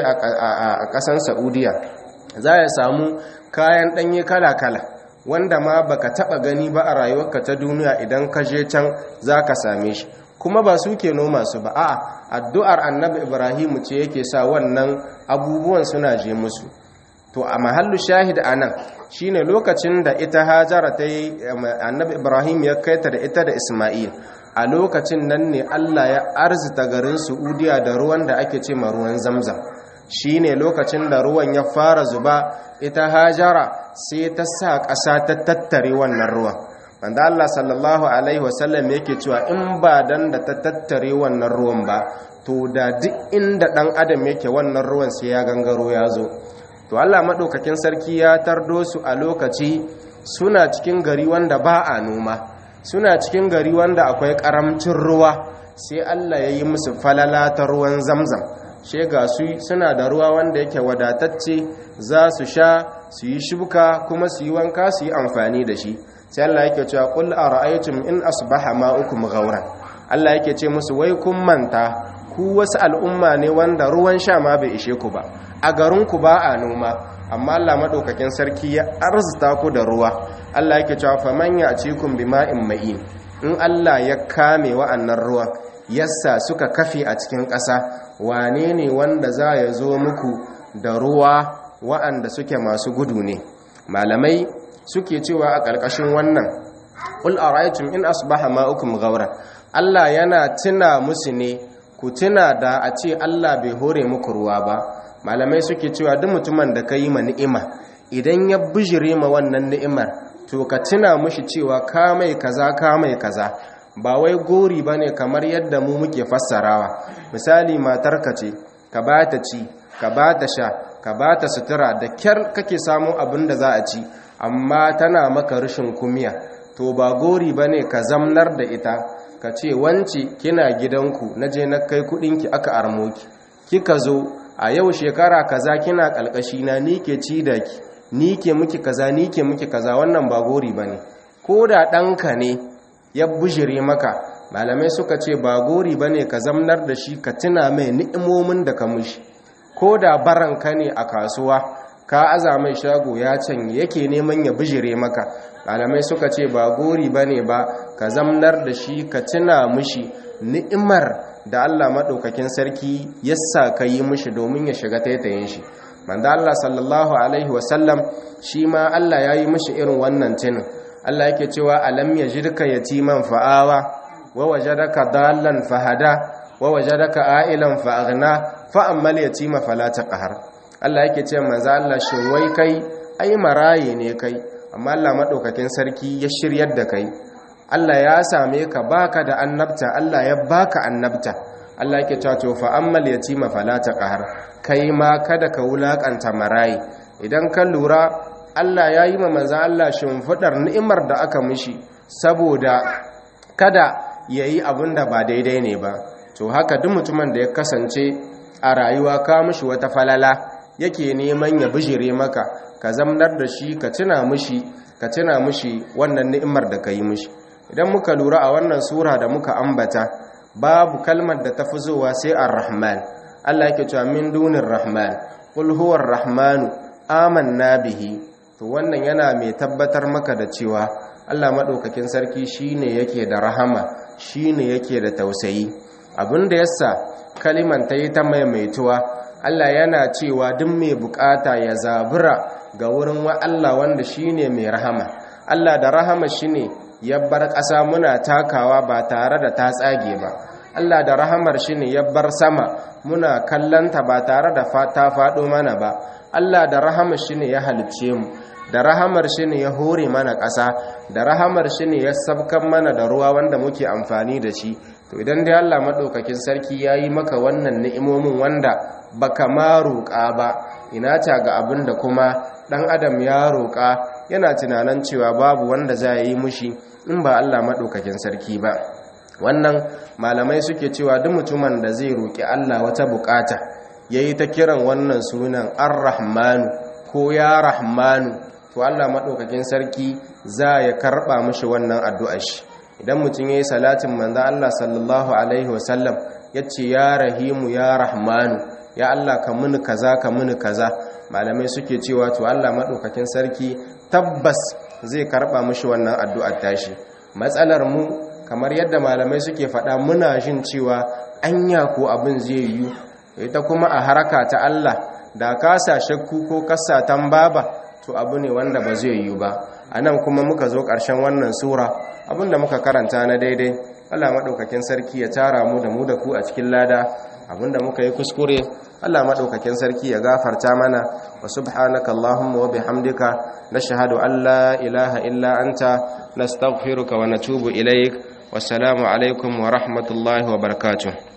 a ƙasan Saudiya za ya samu kayan ɗanye kala-kala wanda ma baka taba gani ba a rayuwarka ta duniya idan ka je can zaka same shi kuma ba su ke noma su ba a addu'ar annabi ibrahimu ce yake sa wannan abubuwan suna je musu to a mahallu shahid a nan shi ne lokacin da ita hajara ta yi annabi ibrahim ya kaita da ita da ismail a lokacin nan ne allah ya arzita garin su'udiya da ruwan da ake ce ma ruwan zamzam shi ne lokacin da ruwan ya fara zuba ita hajara sai ta sa ƙasa ta tattare wannan ruwan wanda Allah sallallahu alaihi wasallam yake cewa in ba dan da ta tattare wannan ruwan ba to da duk inda dan adam yake wannan ruwan sai ya gangaro ya zo to Allah madaukakin sarki ya tardo su a lokaci suna cikin gari wanda ba a noma suna cikin gari wanda akwai karamcin ruwa sai Allah ya yi musu falala ta ruwan zamzam she ga su suna da ruwa wanda yake wadatacce za su sha su yi shuka kuma su yi wanka su yi amfani da shi sai Allah yake cewa qul ara'aytum in asbaha ma'ukum ghawran Allah yake ce musu wai kun manta ku wasu al'umma ne wanda ruwan sha ma bai ishe ku ba a garin ku ba a noma amma Allah madaukakin sarki ya arzuta ku da ruwa Allah yake cewa faman ya'tikum bima'in ma'in in Allah ya kame wa'annan ruwan yassa suka kafe a cikin ƙasa wane ne wanda za ya zo muku da ruwa wa'anda suke masu gudu ne malamai suke cewa a ƙarƙashin wannan ƙul araitum in asbaha ma'ukum ghawra Allah yana tuna musu ne ku tuna da a ce Allah bai hore muku ruwa ba malamai suke cewa duk mutumin da ka yi ma ni'ima idan ya bijire ma wannan ni'imar to ka tuna mushi cewa ka mai kaza ka mai kaza ba wai gori ba ne kamar yadda mu muke fassarawa misali matarka ce ka ba ta ci ka ba ta sha ka ba ta sutura da kyar kake samun abin da za a ci amma tana maka rashin kumiya to ba gori ba ne ka zamnar da ita ka ce wance kina gidanku na je na kai kudinki aka armoki kika zo a yau shekara kaza kina kalkashi na ni ke ci da ki ni ke miki kaza ni ke miki kaza wannan ba gori ba ne ko da ɗanka ne ya bujire maka malamai suka ce ba gori ba ne ka zamnar da shi ka tuna mai ni'imomin da ka mushi ko da baranka ne a kasuwa ka aza mai shago ya canye yake neman ya bijire maka malamai suka ce ba gori ba ne ba ka zamnar da shi ka tuna mushi ni'imar da Allah maɗaukakin sarki yassa ka yi mushi domin ya shiga taitayin shi manda Allah sallallahu alaihi wasallam shi ma Allah ya yi mushi irin wannan tunin Allah yake cewa alam yajidka yatiman fa'awa wa wajadaka dallan fahada wa wajadaka a'ilan fa'aghna fa ammal yatima fala taqhar Allah yake cewa manzo Allah shin wai kai ai maraye ne kai amma Allah madaukakin sarki ya shiryar da kai Allah ya same ka baka da annabta Allah ya baka annabta Allah yake cewa to fa ammal yatima fala taqhar kai ma kada ka wulakanta maraye idan ka lura Allah ya yi ma manzan Allah shimfiɗar ni'imar da aka mishi saboda kada ya yi abin da ba daidai ne ba to haka duk mutumin da ya kasance a rayuwa ka mishi wata falala yake neman ya bijire maka ka zamnar da shi ka tuna mishi ka tuna mishi wannan ni'imar da ka yi mishi idan muka lura a wannan sura da muka ambata babu kalmar da ta fi zuwa sai ar-rahman Allah yake cewa min dunir rahman qul huwa ar-rahmanu amanna bihi to wannan yana mai tabbatar maka da cewa Allah madaukakin sarki shine yake da rahama shine yake da tausayi abinda yasa kaliman ta yi ta maimaituwa Allah yana cewa duk mai bukata ya zabura ga wurin wa Allah wanda shine mai rahama Allah da rahama shine ya bar ƙasa muna takawa ba tare da ta tsage ba Allah da rahamar shi ne ya bar sama muna kallanta ba tare da ta faɗo mana ba Allah da rahamar shi ne ya halicce mu da rahamar shi ne ya hore mana ƙasa da rahamar shi ne ya sabkan mana da ruwa wanda muke amfani da shi to idan dai Allah maɗaukakin sarki ya yi maka wannan ni'imomin wanda baka ma roƙa ba ina ta ga abin da kuma ɗan adam ya roƙa yana tunanin cewa babu wanda za yi mushi in ba Allah maɗaukakin sarki ba wannan malamai suke cewa duk mutumin da zai roƙi Allah wata bukata yayi ta kiran wannan sunan ar-rahmanu ko ya rahmanu to Allah maɗaukakin sarki za ya karɓa mishi wannan addu'ar shi idan mutum yayi salatin manzo Allah sallallahu alaihi wasallam yace ya rahimu ya rahmanu ya Allah ka muni kaza ka muni kaza malamai suke cewa to Allah maɗaukakin sarki tabbas zai karɓa mishi wannan addu'ar tashi matsalar mu kamar yadda malamai suke faɗa muna jin cewa anya ko abin zai yi ita kuma a haraka ta Allah da kasa shakku ko kasa tambaba to abu ne wanda ba zai yi ba anan kuma muka zo ƙarshen wannan sura abinda muka karanta na daidai Allah madaukakin sarki ya tara mu da mu da ku a cikin lada abinda muka yi kuskure Allah madaukakin sarki ya gafarta mana wa subhanaka allahumma wa bihamdika nashhadu an la ilaha illa anta nastaghfiruka wa natubu ilaik wassalamu alaikum wa rahmatullahi wa barakatuh